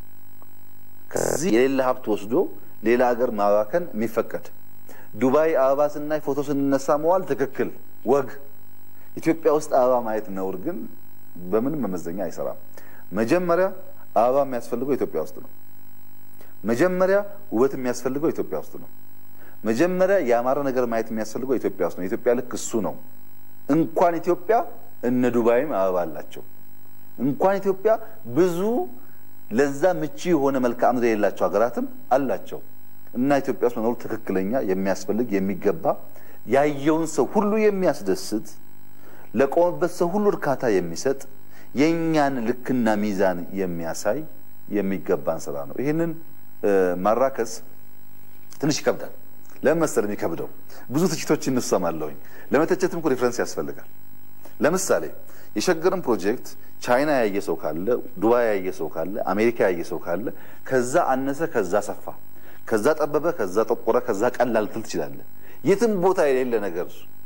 ከዚህ የሌለ ሀብት ወስዶ ሌላ ሀገር ማባከን የሚፈቀድ ዱባይ አበባ ስናይ ፎቶ ስንነሳ መዋል ትክክል ወግ ኢትዮጵያ ውስጥ አበባ ማየት ነውር ግን በምንም መመዘኛ አይሰራም። መጀመሪያ አበባ የሚያስፈልገው ኢትዮጵያ ውስጥ ነው። መጀመሪያ ውበት የሚያስፈልገው ኢትዮጵያ ውስጥ ነው። መጀመሪያ የአማረ ነገር ማየት የሚያስፈልገው ኢትዮጵያ ውስጥ ነው። ኢትዮጵያ ልክ እሱ ነው። እንኳን ኢትዮጵያ እነ ዱባይም አበባ አላቸው። እንኳን ኢትዮጵያ ብዙ ለዛ ምቹ የሆነ መልክዓ ምድር የሌላቸው ሀገራትም አላቸው እና ኢትዮጵያ ውስጥ መኖሩ ትክክለኛ የሚያስፈልግ የሚገባ ያየውን ሰው ሁሉ የሚያስደስት ለቆመበት ሰው ሁሉ እርካታ የሚሰጥ የእኛን ልክና ሚዛን የሚያሳይ የሚገባን ስራ ነው። ይህንን ማራከስ ትንሽ ይከብዳል። ለምን መሰል የሚከብደው ብዙ ትችቶች እንሰማለሁኝ። ለመተቸትም እኮ ሪፍረንስ ያስፈልጋል። ለምሳሌ የሸገርን ፕሮጀክት ቻይና ያየ ሰው ካለ፣ ዱባይ ያየ ሰው ካለ፣ አሜሪካ ያየ ሰው ካለ ከዛ አነሰ፣ ከዛ ሰፋ፣ ከዛ ጠበበ፣ ከዛ ጠቆረ፣ ከዛ ቀላል ትል ትችላለህ። የትም ቦታ የሌለ ነገር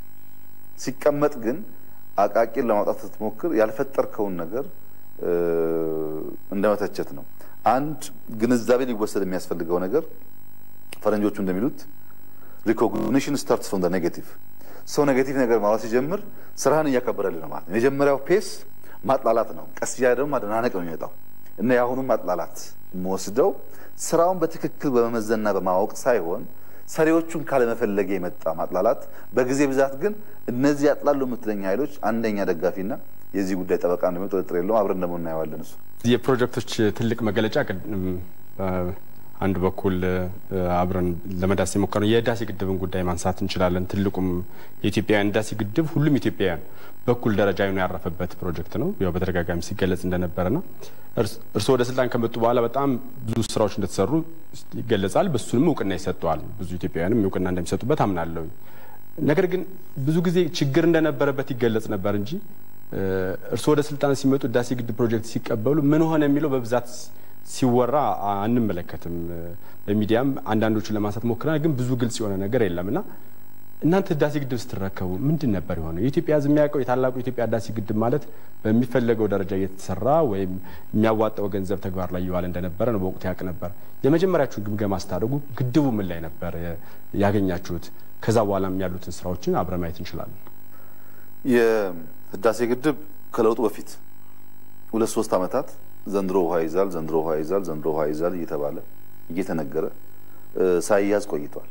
ሲቀመጥ ግን አቃቂን ለማውጣት ስትሞክር ያልፈጠርከውን ነገር እንደመተቸት ነው። አንድ ግንዛቤ ሊወሰድ የሚያስፈልገው ነገር ፈረንጆቹ እንደሚሉት ሪኮግኒሽን ስታርትስ ፍሮም ኔጌቲቭ። ሰው ኔጌቲቭ ነገር ማውራት ሲጀምር ስራህን እያከበረልህ ነው ማለት ነው። የመጀመሪያው ፔስ ማጥላላት ነው። ቀስ እያለ ደግሞ ማደናነቅ ነው የሚመጣው እና የአሁኑም ማጥላላት የምወስደው ስራውን በትክክል በመመዘንና በማወቅ ሳይሆን ሰሪዎቹን ካለመፈለግ የመጣ ማጥላላት። በጊዜ ብዛት ግን እነዚህ ያጥላሉ የምትለኝ ኃይሎች አንደኛ ደጋፊና የዚህ ጉዳይ ጠበቃ እንደሚሆን ጥርጥር የለውም። አብረን ደግሞ እናየዋለን። እሱ የፕሮጀክቶች ትልቅ መገለጫ አንድ በኩል አብረን ለመዳሰስ የሞከርነው የህዳሴ ግድብን ጉዳይ ማንሳት እንችላለን። ትልቁም የኢትዮጵያውያን ህዳሴ ግድብ ሁሉም ኢትዮጵያውያን በኩል ደረጃ ነው ያረፈበት ፕሮጀክት ነው። ያው በተደጋጋሚ ሲገለጽ እንደነበረና እርስዎ ወደ ስልጣን ከመጡ በኋላ በጣም ብዙ ስራዎች እንደተሰሩ ይገለጻል። በሱንም እውቅና ይሰጠዋል። ብዙ ኢትዮጵያውያንም እውቅና እንደሚሰጡበት አምናለሁ። ነገር ግን ብዙ ጊዜ ችግር እንደነበረበት ይገለጽ ነበር እንጂ እርስዎ ወደ ስልጣን ሲመጡ ህዳሴ ግድብ ፕሮጀክት ሲቀበሉ ምን ሆነ የሚለው በብዛት ሲወራ አንመለከትም። በሚዲያም አንዳንዶቹን ለማንሳት ሞክረናል፣ ግን ብዙ ግልጽ የሆነ ነገር የለም እና እናንተ ህዳሴ ግድብ ስትረከቡ ምንድን ነበር የሆነው? የኢትዮጵያ ህዝብ የሚያውቀው የታላቁ የኢትዮጵያ ህዳሴ ግድብ ማለት በሚፈለገው ደረጃ እየተሰራ ወይም የሚያዋጣው ገንዘብ ተግባር ላይ እየዋለ እንደነበረ ነው በወቅቱ ያውቅ ነበር። የመጀመሪያችሁን ግምገማ ስታደርጉ ግድቡ ምን ላይ ነበር ያገኛችሁት? ከዛ በኋላም ያሉትን ስራዎችን አብረን ማየት እንችላለን። የህዳሴ ግድብ ከለውጡ በፊት ሁለት ሶስት ዓመታት ዘንድሮ ውሃ ይዛል፣ ዘንድሮ ውሃ ይዛል፣ ዘንድሮ ውሃ ይዛል እየተባለ እየተነገረ ሳይያዝ ቆይቷል።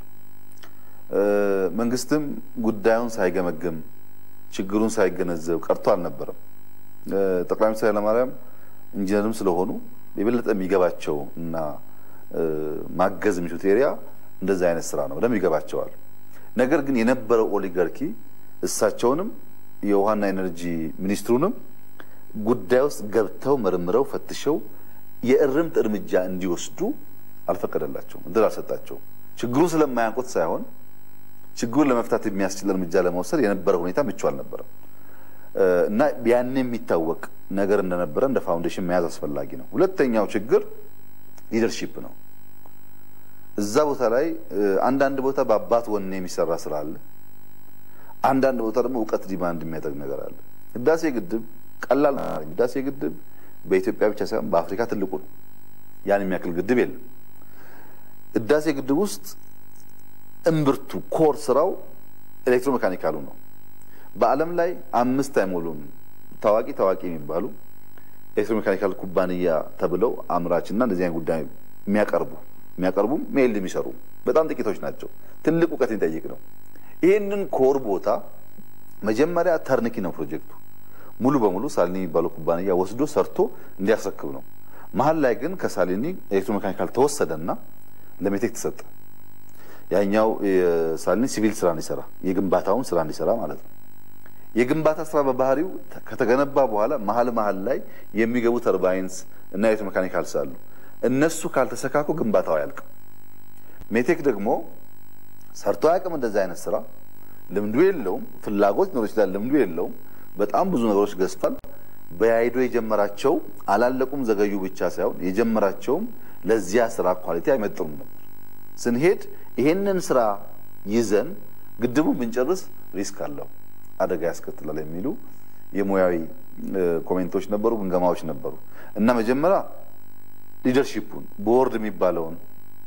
መንግስትም ጉዳዩን ሳይገመግም ችግሩን ሳይገነዘብ ቀርቶ አልነበረም። ጠቅላይ ሚኒስትር ኃይለማርያም ኢንጂነርም ስለሆኑ የበለጠ የሚገባቸው እና ማገዝ የሚችሉት ኤሪያ እንደዚህ አይነት ስራ ነው፣ በደንብ ይገባቸዋል። ነገር ግን የነበረው ኦሊጋርኪ እሳቸውንም የውሃና ኤነርጂ ሚኒስትሩንም ጉዳይ ውስጥ ገብተው መርምረው ፈትሸው የእርምት እርምጃ እንዲወስዱ አልፈቀደላቸውም፣ እድል አልሰጣቸውም። ችግሩን ስለማያውቁት ሳይሆን ችግሩን ለመፍታት የሚያስችል እርምጃ ለመውሰድ የነበረ ሁኔታ ምቹ አልነበረም እና ያን የሚታወቅ ነገር እንደነበረ እንደ ፋውንዴሽን መያዝ አስፈላጊ ነው። ሁለተኛው ችግር ሊደርሺፕ ነው። እዛ ቦታ ላይ አንዳንድ ቦታ በአባት ወኔ የሚሰራ ስራ አለ። አንዳንድ ቦታ ደግሞ እውቀት ዲማንድ የሚያደርግ ነገር አለ። ህዳሴ ግድብ ቀላል ህዳሴ ግድብ በኢትዮጵያ ብቻ ሳይሆን በአፍሪካ ትልቁ ነው። ያን የሚያክል ግድብ የለም። ህዳሴ ግድብ ውስጥ እምብርቱ ኮር ስራው ኤሌክትሮሜካኒካሉ ነው። በዓለም ላይ አምስት አይሞሉም ታዋቂ ታዋቂ የሚባሉ ኤሌክትሮሜካኒካል ኩባንያ ተብለው አምራችና እንደዚህ አይነት ጉዳይ የሚያቀርቡ የሚያቀርቡም ሜል የሚሰሩ በጣም ጥቂቶች ናቸው። ትልቅ እውቀት የሚጠይቅ ነው። ይህንን ኮር ቦታ መጀመሪያ ተርንኪ ነው ፕሮጀክቱ ሙሉ በሙሉ ሳሊኒ የሚባለው ኩባንያ ወስዶ ሰርቶ እንዲያስረክብ ነው። መሀል ላይ ግን ከሳሊኒ ኤሌክትሮሜካኒካል ተወሰደና ለሜቴክ ተሰጠ። ያኛው ሳሊኒ ሲቪል ስራ እንዲሰራ የግንባታውን ስራ እንዲሰራ ማለት ነው። የግንባታ ስራ በባህሪው ከተገነባ በኋላ መሀል መሀል ላይ የሚገቡ ተርባይንስ እና ኤሌክትሮሜካኒካልስ አሉ። እነሱ ካልተሰካኩ ግንባታው አያልቅም። ሜቴክ ደግሞ ሰርቶ አያውቅም እንደዚህ አይነት ስራ ልምዱ የለውም። ፍላጎት ሊኖር ይችላል፣ ልምዱ የለውም። በጣም ብዙ ነገሮች ገዝቷል። በያይዶ የጀመራቸው አላለቁም፣ ዘገዩ ብቻ ሳይሆን የጀመራቸውም ለዚያ ስራ ኳሊቲ አይመጥሩም ነበር። ስንሄድ ይሄንን ስራ ይዘን ግድቡ ብንጨርስ ሪስክ አለው፣ አደጋ ያስከትላል የሚሉ የሙያዊ ኮሜንቶች ነበሩ፣ ግምገማዎች ነበሩ እና መጀመሪያ ሊደርሺፑን ቦርድ የሚባለውን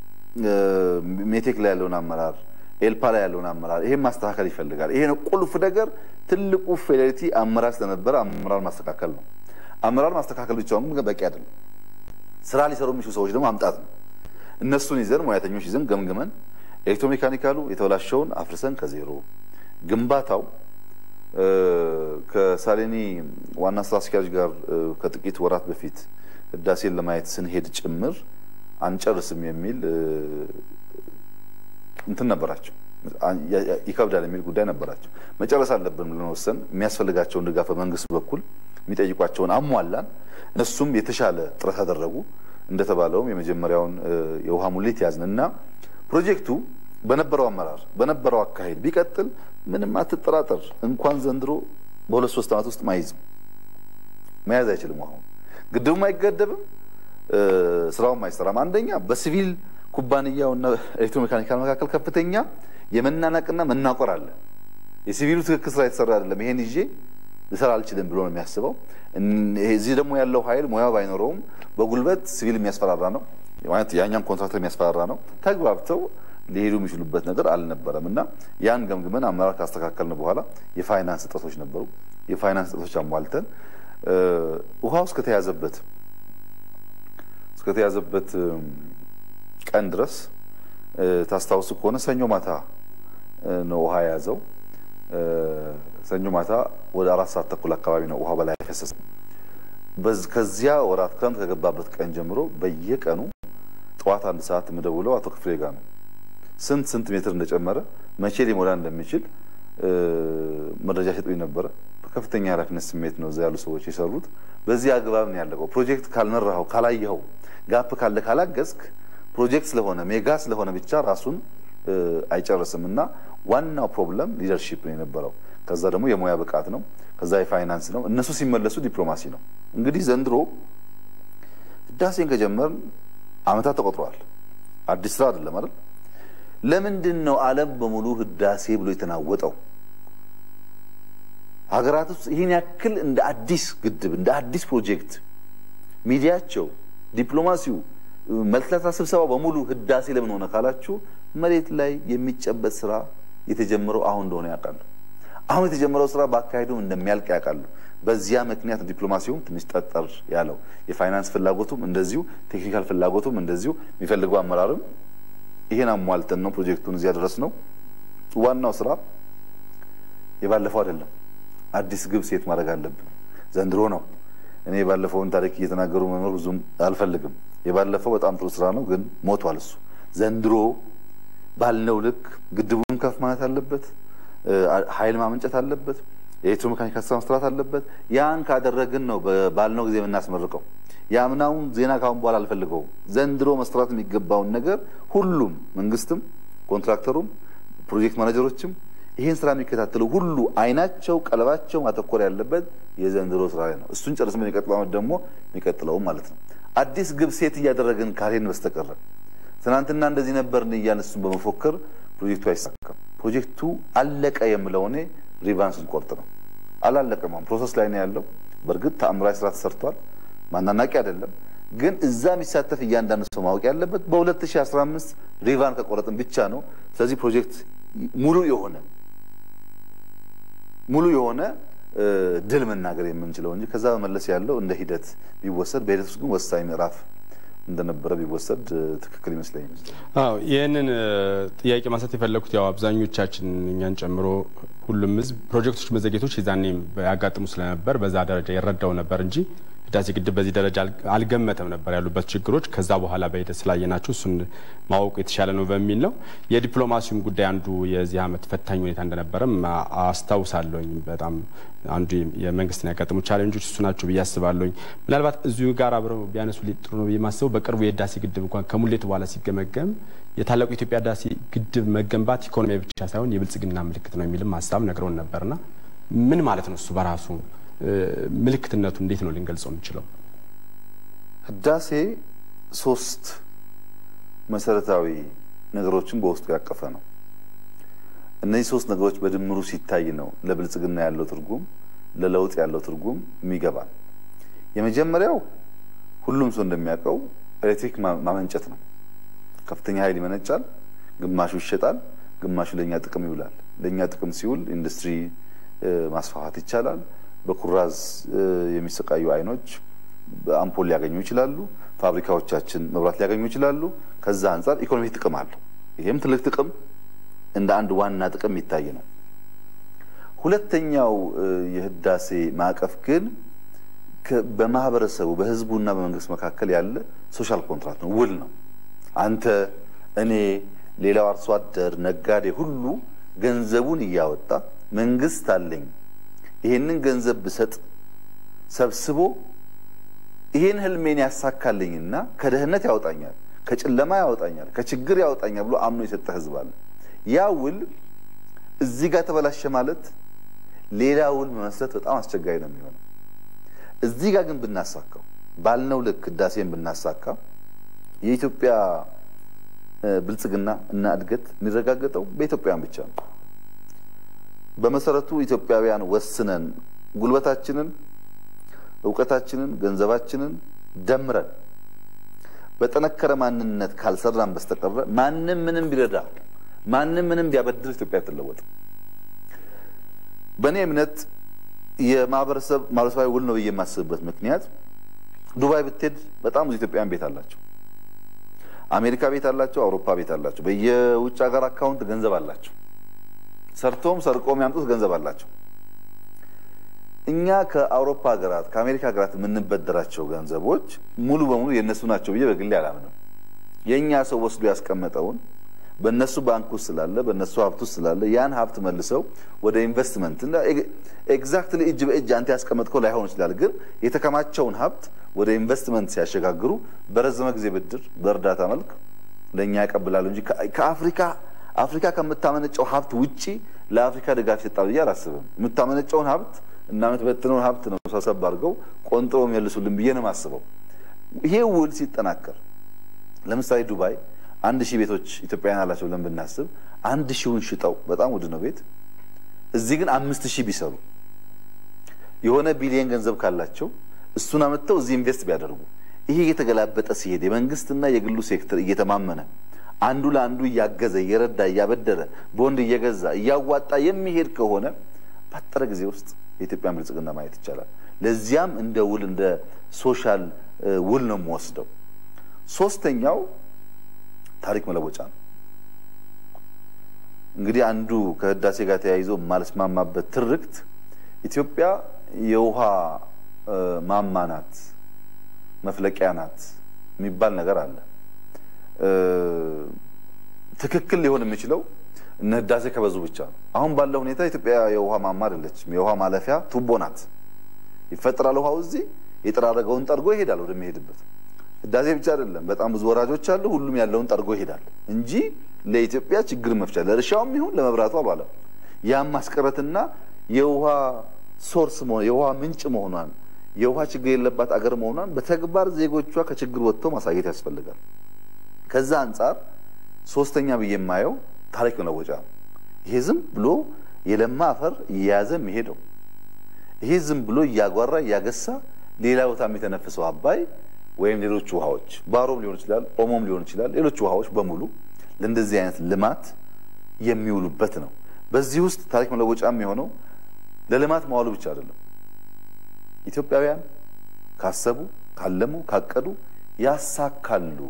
ሜቴክ ላይ ያለውን አመራር ኤልፓ ላይ ያለውን አመራር ይሄን ማስተካከል ይፈልጋል። ይሄ ነው ቁልፍ ነገር። ትልቁ ፌዴሪቲ አመራር ስለነበረ አመራር ማስተካከል ነው። አመራር ማስተካከል ብቻውን ግን በቂ አይደለም። ስራ ሊሰሩ የሚችሉ ሰዎች ደግሞ ማምጣት ነው። እነሱን ይዘን ሙያተኞች ይዘን ገምግመን ኤሌክትሮሜካኒካሉ የተበላሸውን አፍርሰን ከዜሮ ግንባታው ከሳሌኒ ዋና ስራ አስኪያጅ ጋር ከጥቂት ወራት በፊት ህዳሴን ለማየት ስንሄድ ጭምር አንጨርስም የሚል እንትን ነበራቸው። ይከብዳል የሚል ጉዳይ ነበራቸው። መጨረስ አለብን ብለን ወሰን የሚያስፈልጋቸውን ድጋፍ በመንግስት በኩል የሚጠይቋቸውን አሟላን። እነሱም የተሻለ ጥረት አደረጉ። እንደተባለውም የመጀመሪያውን የውሃ ሙሌት ያዝን እና ፕሮጀክቱ በነበረው አመራር በነበረው አካሄድ ቢቀጥል ምንም አትጠራጠር፣ እንኳን ዘንድሮ በሁለት ሶስት ዓመት ውስጥ ማይዝም መያዝ አይችልም። አሁን ግድቡም አይገደብም፣ ስራውም አይሰራም። አንደኛ በሲቪል ኩባንያውና ኤሌክትሮሜካኒካል መካከል ከፍተኛ የመናናቅና መናቆር አለ። የሲቪሉ ትክክል ስራ የተሰራ አይደለም፣ ይሄን ይዤ ልሰራ አልችልም ብሎ ነው የሚያስበው። እዚህ ደግሞ ያለው ኃይል ሙያው ባይኖረውም በጉልበት ሲቪል የሚያስፈራራ ነው፣ ያኛም ኮንትራክተር የሚያስፈራራ ነው። ተግባብተው ሊሄዱ የሚችሉበት ነገር አልነበረም እና ያን ገምግመን አመራር ካስተካከልን በኋላ የፋይናንስ እጥረቶች ነበሩ። የፋይናንስ እጥረቶች አሟልተን ውሃው እስከተያዘበት እስከተያዘበት ቀን ድረስ ታስታውሱ ከሆነ ሰኞ ማታ ነው ውሃ የያዘው። ሰኞ ማታ ወደ አራት ሰዓት ተኩል አካባቢ ነው ውሃ በላይ ፈሰሰ። ከዚያ ወራት ክረምት ከገባበት ቀን ጀምሮ በየቀኑ ጠዋት አንድ ሰዓት የምደውለው አቶ ክፍሌ ጋር ነው። ስንት ስንት ሜትር እንደጨመረ መቼ ሊሞላ እንደሚችል መረጃ ሰጡኝ ነበረ። በከፍተኛ ኃላፊነት ስሜት ነው እዛ ያሉ ሰዎች የሰሩት። በዚህ አግባብ ነው ያለቀው። ፕሮጀክት ካልመራኸው፣ ካላየኸው፣ ጋፕ ካለ ካላገዝክ ፕሮጀክት ስለሆነ ሜጋ ስለሆነ ብቻ ራሱን አይጨርስም እና ዋናው ፕሮብለም ሊደርሺፕ ነው የነበረው። ከዛ ደግሞ የሙያ ብቃት ነው። ከዛ የፋይናንስ ነው። እነሱ ሲመለሱ ዲፕሎማሲ ነው። እንግዲህ ዘንድሮ ህዳሴን ከጀመርን አመታት ተቆጥረዋል። አዲስ ስራ አይደለም አይደል? ለምንድን ነው ዓለም በሙሉ ህዳሴ ብሎ የተናወጠው? ሀገራት ውስጥ ይህን ያክል እንደ አዲስ ግድብ እንደ አዲስ ፕሮጀክት ሚዲያቸው፣ ዲፕሎማሲው፣ መልክላታ ስብሰባ በሙሉ ህዳሴ ለምን ሆነ ካላችሁ መሬት ላይ የሚጨበጥ ስራ የተጀመረው አሁን እንደሆነ ያውቃሉ። አሁን የተጀመረው ስራ በአካሄዱም እንደሚያልቅ ያውቃሉ። በዚያ ምክንያት ዲፕሎማሲውም ትንሽ ጠጠር ያለው የፋይናንስ ፍላጎቱም እንደዚሁ ቴክኒካል ፍላጎቱም እንደዚሁ የሚፈልገው አመራርም ይሄን አሟልተን ነው ፕሮጀክቱን እዚያ ድረስ ነው። ዋናው ስራ የባለፈው አይደለም። አዲስ ግብ ሴት ማድረግ አለብን። ዘንድሮ ነው። እኔ የባለፈውን ታሪክ እየተናገሩ መኖር ብዙም አልፈልግም። የባለፈው በጣም ጥሩ ስራ ነው፣ ግን ሞቷል እሱ። ዘንድሮ ባልነው ልክ ግድቡን ከፍ ማለት አለበት። ኃይል ማመንጨት አለበት። የኤሌክትሮሜካኒካል ስራ መስራት አለበት። ያን ካደረግን ነው ባልነው ጊዜ የምናስመርቀው። የአምናውን ዜና ካሁን በኋላ አልፈልገውም። ዘንድሮ መስራት የሚገባውን ነገር ሁሉም መንግስትም፣ ኮንትራክተሩም፣ ፕሮጀክት ማኔጀሮችም ይህን ስራ የሚከታተሉ ሁሉ አይናቸው ቀለባቸው ማተኮር ያለበት የዘንድሮ ስራ ላይ ነው። እሱን ጨርሰን የሚቀጥለው ዓመት ደግሞ የሚቀጥለውም ማለት ነው። አዲስ ግብ ሴት እያደረግን ካልሄድን በስተቀረ ትናንትና እንደዚህ ነበርን እያልን እሱን በመፎከር ፕሮጀክቱ አይሳካም። ፕሮጀክቱ አለቀ የምለው እኔ ሪቫን ስንቆርጥ ነው። አላለቀም፣ ፕሮሰስ ላይ ነው ያለው። በእርግጥ ተአምራዊ ስራ ተሰርቷል፣ ማናናቂ አይደለም። ግን እዛ የሚሳተፍ እያንዳንዱ ሰው ማወቅ ያለበት በ2015 ሪቫን ከቆረጥን ብቻ ነው። ስለዚህ ፕሮጀክት ሙሉ የሆነ ሙሉ የሆነ ድል መናገር የምንችለው እንጂ ከዛ በመለስ ያለው እንደ ሂደት ቢወሰድ በሂደት ውስጥ ግን ወሳኝ ምዕራፍ እንደነበረ ቢወሰድ ትክክል ይመስለኛል። አዎ ይህንን ጥያቄ ማንሳት የፈለኩት ያው አብዛኞቻችን እኛን ጨምሮ ሁሉም ሕዝብ ፕሮጀክቶች መዘግየቶች የዛኔም ያጋጥሙ ስለነበር በዛ ደረጃ ይረዳው ነበር እንጂ ህዳሴ ግድብ በዚህ ደረጃ አልገመተም ነበር ያሉበት ችግሮች። ከዛ በኋላ በሂደት ስላየናቸው እሱን ማወቁ የተሻለ ነው በሚል ነው። የዲፕሎማሲውም ጉዳይ አንዱ የዚህ ዓመት ፈታኝ ሁኔታ እንደነበረም አስታውሳለሁኝ። በጣም አንዱ የመንግስትን ያጋጠሙ ቻሌንጆች እሱ ናቸው ብዬ አስባለሁኝ። ምናልባት እዚሁ ጋር አብረው ቢያነሱ ጥሩ ነው ብዬ ማስበው በቅርቡ የህዳሴ ግድብ እንኳን ከሙሌት በኋላ ሲገመገም የታላቁ የኢትዮጵያ ህዳሴ ግድብ መገንባት ኢኮኖሚያዊ ብቻ ሳይሆን የብልጽግና ምልክት ነው የሚልም ሀሳብ ነግረውን ነበርና ምን ማለት ነው እሱ በራሱ ምልክትነቱ እንዴት ነው ልንገልጸው የምንችለው? ህዳሴ ሶስት መሰረታዊ ነገሮችን በውስጡ ያቀፈ ነው። እነዚህ ሶስት ነገሮች በድምሩ ሲታይ ነው ለብልጽግና ያለው ትርጉም፣ ለለውጥ ያለው ትርጉም የሚገባል። የመጀመሪያው ሁሉም ሰው እንደሚያውቀው ኤሌክትሪክ ማመንጨት ነው። ከፍተኛ ኃይል ይመነጫል፣ ግማሹ ይሸጣል፣ ግማሹ ለእኛ ጥቅም ይውላል። ለእኛ ጥቅም ሲውል ኢንዱስትሪ ማስፋፋት ይቻላል። በኩራዝ የሚሰቃዩ አይኖች አምፖል ሊያገኙ ይችላሉ። ፋብሪካዎቻችን መብራት ሊያገኙ ይችላሉ። ከዛ አንጻር ኢኮኖሚ ጥቅም አለው። ይህም ትልቅ ጥቅም እንደ አንድ ዋና ጥቅም የሚታይ ነው። ሁለተኛው የህዳሴ ማዕቀፍ ግን በማህበረሰቡ በህዝቡና በመንግስት መካከል ያለ ሶሻል ኮንትራክት ነው፣ ውል ነው። አንተ፣ እኔ፣ ሌላው አርሶ አደር፣ ነጋዴ ሁሉ ገንዘቡን እያወጣ መንግስት አለኝ ይሄንን ገንዘብ ብሰጥ ሰብስቦ ይሄን ህልሜን ያሳካልኝና ከድህነት ያወጣኛል፣ ከጨለማ ያወጣኛል፣ ከችግር ያወጣኛል ብሎ አምኖ የሰጠ ህዝብ አለ። ያ ውል እዚህ ጋር ተበላሸ ማለት ሌላ ውል መመስረት በጣም አስቸጋሪ ነው የሚሆነው። እዚህ ጋር ግን ብናሳካው ባልነው ልክ ህዳሴን ብናሳካ የኢትዮጵያ ብልጽግና እና እድገት የሚረጋገጠው በኢትዮጵያውያን ብቻ ነው። በመሰረቱ ኢትዮጵያውያን ወስነን ጉልበታችንን፣ እውቀታችንን፣ ገንዘባችንን ደምረን በጠነከረ ማንነት ካልሰራን በስተቀረ ማንም ምንም ቢረዳ ማንም ምንም ቢያበድር ኢትዮጵያ አትለወጥም። በእኔ እምነት የማህበረሰብ ማህበረሰባዊ ውል ነው ብዬ የማስብበት ምክንያት ዱባይ ብትሄድ በጣም ብዙ ኢትዮጵያውያን ቤት አላቸው። አሜሪካ ቤት አላቸው። አውሮፓ ቤት አላቸው። በየውጭ ሀገር አካውንት ገንዘብ አላቸው። ሰርቶም ሰርቆም ያምጡት ገንዘብ አላቸው። እኛ ከአውሮፓ ሀገራት ከአሜሪካ ሀገራት የምንበደራቸው ገንዘቦች ሙሉ በሙሉ የእነሱ ናቸው ብዬ በግሌ አላምንም። የእኛ ሰው ወስዶ ያስቀመጠውን በእነሱ ባንክ ውስጥ ስላለ በእነሱ ሀብት ውስጥ ስላለ ያን ሀብት መልሰው ወደ ኢንቨስትመንት ኤግዛክትሊ እጅ በእጅ አንተ ያስቀመጥከው ላይሆን ይችላል፣ ግን የተከማቸውን ሀብት ወደ ኢንቨስትመንት ሲያሸጋግሩ በረዘመ ጊዜ ብድር በእርዳታ መልክ ለእኛ ያቀብላሉ እንጂ ከአፍሪካ አፍሪካ ከምታመነጨው ሀብት ውጪ ለአፍሪካ ድጋፍ ይሰጣል ብዬ አላስብም። የምታመነጨውን ሀብት እና የምትበትነውን ሀብት ነው ሰብሰብ አድርገው ቆንጥሮ የሚመልሱልን ብዬ ነው የማስበው። ይሄ ውል ሲጠናከር ለምሳሌ ዱባይ አንድ ሺህ ቤቶች ኢትዮጵያውያን አላቸው ብለን ብናስብ አንድ ሺውን ሽጠው በጣም ውድ ነው ቤት እዚህ ግን አምስት ሺህ ቢሰሩ የሆነ ቢሊየን ገንዘብ ካላቸው እሱን አመጥተው እዚህ ኢንቨስት ቢያደርጉ ይሄ እየተገላበጠ ሲሄድ የመንግስትና የግሉ ሴክተር እየተማመነ አንዱ ለአንዱ እያገዘ እየረዳ እያበደረ ቦንድ እየገዛ እያዋጣ የሚሄድ ከሆነ ባጠረ ጊዜ ውስጥ የኢትዮጵያን ብልጽግና ማየት ይቻላል። ለዚያም እንደ ውል እንደ ሶሻል ውል ነው የምወስደው። ሶስተኛው ታሪክ መለወጫ ነው። እንግዲህ አንዱ ከህዳሴ ጋር ተያይዞ የማልስማማበት ትርክት ኢትዮጵያ የውሃ ማማ ናት፣ መፍለቂያ ናት የሚባል ነገር አለ። ትክክል ሊሆን የሚችለው እነ ህዳሴ ከበዙ ብቻ ነው። አሁን ባለው ሁኔታ ኢትዮጵያ የውሃ ማማ አይደለችም፣ የውሃ ማለፊያ ቱቦ ናት። ይፈጠራል ውሃው እዚህ የጠራረገውን ጠርጎ ይሄዳል ወደሚሄድበት። ህዳሴ ብቻ አይደለም፣ በጣም ብዙ ወራጆች አሉ። ሁሉም ያለውን ጠርጎ ይሄዳል እንጂ ለኢትዮጵያ ችግር መፍቻ ለእርሻውም ይሁን ለመብራቱ አልዋለም። ያም ማስቀረትና የውሃ ሶርስ መሆን የውሃ ምንጭ መሆኗን የውሃ ችግር የለባት አገር መሆኗን በተግባር ዜጎቿ ከችግር ወጥተው ማሳየት ያስፈልጋል። ከዛ አንጻር ሶስተኛ ብዬ የማየው ታሪክ መለወጫ ነው። ይሄ ዝም ብሎ የለማ አፈር እየያዘ የሚሄደው ይሄ ዝም ብሎ እያጓራ እያገሳ ሌላ ቦታ የሚተነፍሰው አባይ ወይም ሌሎች ውሃዎች ባሮም ሊሆን ይችላል፣ ኦሞም ሊሆን ይችላል። ሌሎች ውሃዎች በሙሉ ለእንደዚህ አይነት ልማት የሚውሉበት ነው። በዚህ ውስጥ ታሪክ መለወጫ የሚሆነው ለልማት መዋሉ ብቻ አይደለም። ኢትዮጵያውያን ካሰቡ፣ ካለሙ፣ ካቀዱ ያሳካሉ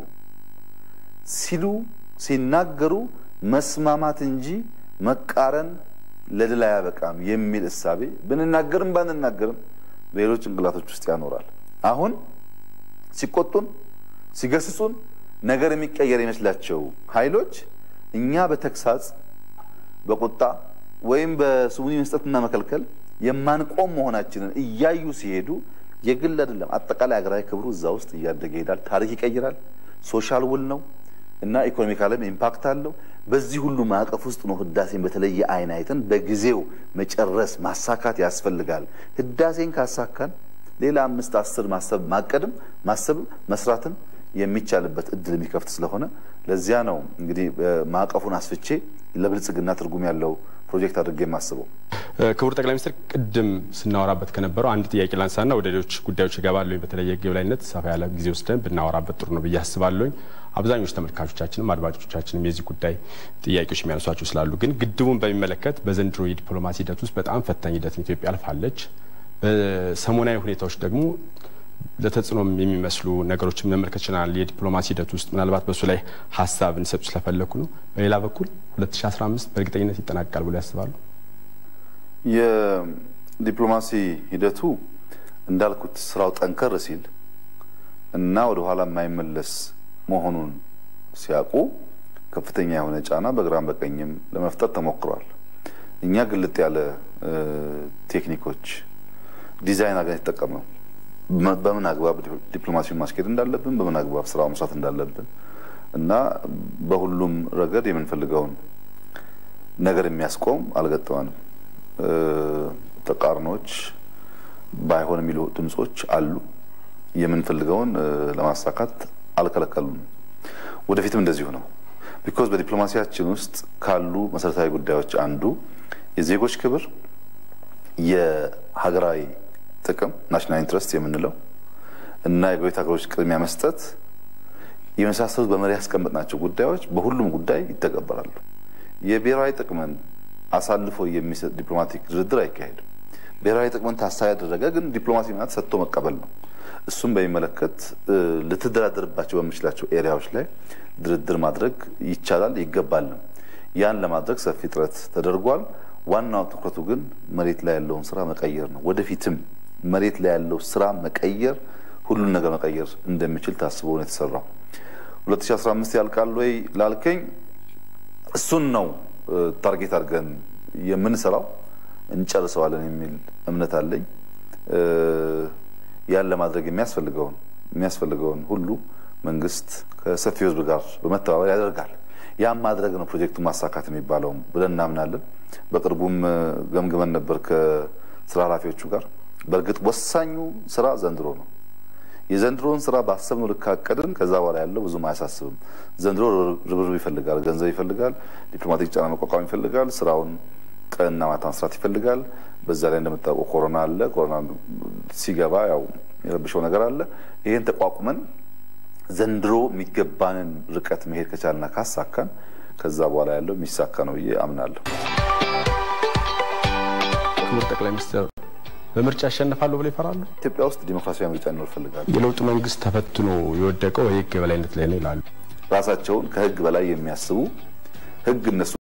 ሲሉ ሲናገሩ መስማማት እንጂ መቃረን ለድል አያበቃም የሚል እሳቤ ብንናገርም ባንናገርም በሌሎች ጭንቅላቶች ውስጥ ያኖራል። አሁን ሲቆጡን፣ ሲገስጹን ነገር የሚቀየር ይመስላቸው ኃይሎች እኛ በተግሳጽ በቁጣ ወይም በስሙኒ መስጠትና መከልከል የማንቆም መሆናችንን እያዩ ሲሄዱ የግል አይደለም አጠቃላይ ሀገራዊ ክብሩ እዛ ውስጥ እያደገ ይሄዳል። ታሪክ ይቀይራል። ሶሻል ውል ነው እና ኢኮኖሚካልም ኢምፓክት አለው። በዚህ ሁሉ ማዕቀፍ ውስጥ ነው ህዳሴን በተለየ አይን አይተን በጊዜው መጨረስ ማሳካት ያስፈልጋል። ህዳሴን ካሳካን ሌላ አምስት አስር ማሰብ ማቀድም ማሰብም መስራትም የሚቻልበት እድል የሚከፍት ስለሆነ ለዚያ ነው እንግዲህ ማዕቀፉን አስፍቼ ለብልጽግና ትርጉም ያለው ፕሮጀክት አድርጌ የማስበው። ክቡር ጠቅላይ ሚኒስትር ቅድም ስናወራበት ከነበረው አንድ ጥያቄ ላንሳና ወደ ሌሎች ጉዳዮች እገባለሁ። በተለይ የህግ የበላይነት ሰፋ ያለ ጊዜ ወስደን ብናወራበት ጥሩ ነው ብዬ አስባለሁኝ። አብዛኞቹ ተመልካቾቻችንም አድማጮቻችንም የዚህ ጉዳይ ጥያቄዎች የሚያነሷቸው ስላሉ፣ ግን ግድቡን በሚመለከት በዘንድሮ የዲፕሎማሲ ሂደት ውስጥ በጣም ፈታኝ ሂደትን ኢትዮጵያ አልፋለች። በሰሞናዊ ሁኔታዎች ደግሞ ለተጽዕኖም የሚመስሉ ነገሮችን መመልከት ችለናል። የዲፕሎማሲ ሂደት ውስጥ ምናልባት በእሱ ላይ ሀሳብ እንዲሰጡ ስለፈለኩ ነው። በሌላ በኩል 2015 በእርግጠኝነት ይጠናቀቃል ብሎ ያስባሉ? የዲፕሎማሲ ሂደቱ እንዳልኩት ስራው ጠንከር ሲል እና ወደ ኋላ የማይመለስ መሆኑን ሲያውቁ ከፍተኛ የሆነ ጫና በግራም በቀኝም ለመፍጠር ተሞክሯል። እኛ ግልጥ ያለ ቴክኒኮች ዲዛይን አድርገን የተጠቀምነው በምን አግባብ ዲፕሎማሲውን ማስኬድ እንዳለብን፣ በምን አግባብ ስራው መስራት እንዳለብን እና በሁሉም ረገድ የምንፈልገውን ነገር የሚያስቆም አልገጠመንም። ተቃርኖች ባይሆን የሚሉ ድምጾች አሉ። የምንፈልገውን ለማሳካት አልከለከሉንም። ወደፊትም እንደዚሁ ነው። ቢኮዝ በዲፕሎማሲያችን ውስጥ ካሉ መሰረታዊ ጉዳዮች አንዱ የዜጎች ክብር፣ የሀገራዊ ጥቅም ናሽናል ኢንትረስት የምንለው እና የጎረቤት ሀገሮች ቅድሚያ መስጠት የመሳሰሉት በመሪ ያስቀመጥናቸው ጉዳዮች በሁሉም ጉዳይ ይተገበራሉ። የብሔራዊ ጥቅምን አሳልፎ የሚሰጥ ዲፕሎማቲክ ድርድር አይካሄድም። ብሔራዊ ጥቅምን ታሳቢ ያደረገ ግን ዲፕሎማሲ ማለት ሰጥቶ መቀበል ነው። እሱም በሚመለከት ልትደራደርባቸው በምችላቸው ኤሪያዎች ላይ ድርድር ማድረግ ይቻላል ይገባል ነው። ያን ለማድረግ ሰፊ ጥረት ተደርጓል። ዋናው ትኩረቱ ግን መሬት ላይ ያለውን ስራ መቀየር ነው። ወደፊትም መሬት ላይ ያለው ስራ መቀየር ሁሉን ነገር መቀየር እንደሚችል ታስቦ ነው የተሰራው። 2015 ያልቃል ወይ ላልከኝ እሱን ነው ታርጌት አድርገን የምንሰራው። እንጨርሰዋለን የሚል እምነት አለኝ። ያን ለማድረግ የሚያስፈልገውን የሚያስፈልገውን ሁሉ መንግስት ከሰፊው ሕዝብ ጋር በመተባበር ያደርጋል። ያም ማድረግ ነው ፕሮጀክቱን ማሳካት የሚባለውም ብለን እናምናለን። በቅርቡም ገምግመን ነበር ከስራ ኃላፊዎቹ ጋር። በእርግጥ ወሳኙ ስራ ዘንድሮ ነው። የዘንድሮን ስራ ባሰብነው ልክ ካቀድን ከዛ በኋላ ያለው ብዙም አያሳስብም። ዘንድሮ ርብርብ ይፈልጋል፣ ገንዘብ ይፈልጋል፣ ዲፕሎማቲክ ጫና መቋቋም ይፈልጋል፣ ስራውን ቀንና ማታ መስራት ይፈልጋል። በዛ ላይ እንደምታውቀው ኮሮና አለ። ኮሮና ሲገባ ያው የረብሸው ነገር አለ። ይህን ተቋቁመን ዘንድሮ የሚገባንን ርቀት መሄድ ከቻልና ካሳካን ከዛ በኋላ ያለው የሚሳካ ነው ብዬ አምናለሁ። ክቡር ጠቅላይ ሚኒስትር በምርጫ ያሸንፋሉ ብለው ይፈራሉ? ኢትዮጵያ ውስጥ ዲሞክራሲያዊ ምርጫ እንዲኖር እፈልጋለሁ። የለውጡ መንግስት ተፈትኖ የወደቀው የህግ የበላይነት ላይ ነው ይላሉ። ራሳቸውን ከህግ በላይ የሚያስቡ ህግ እነሱ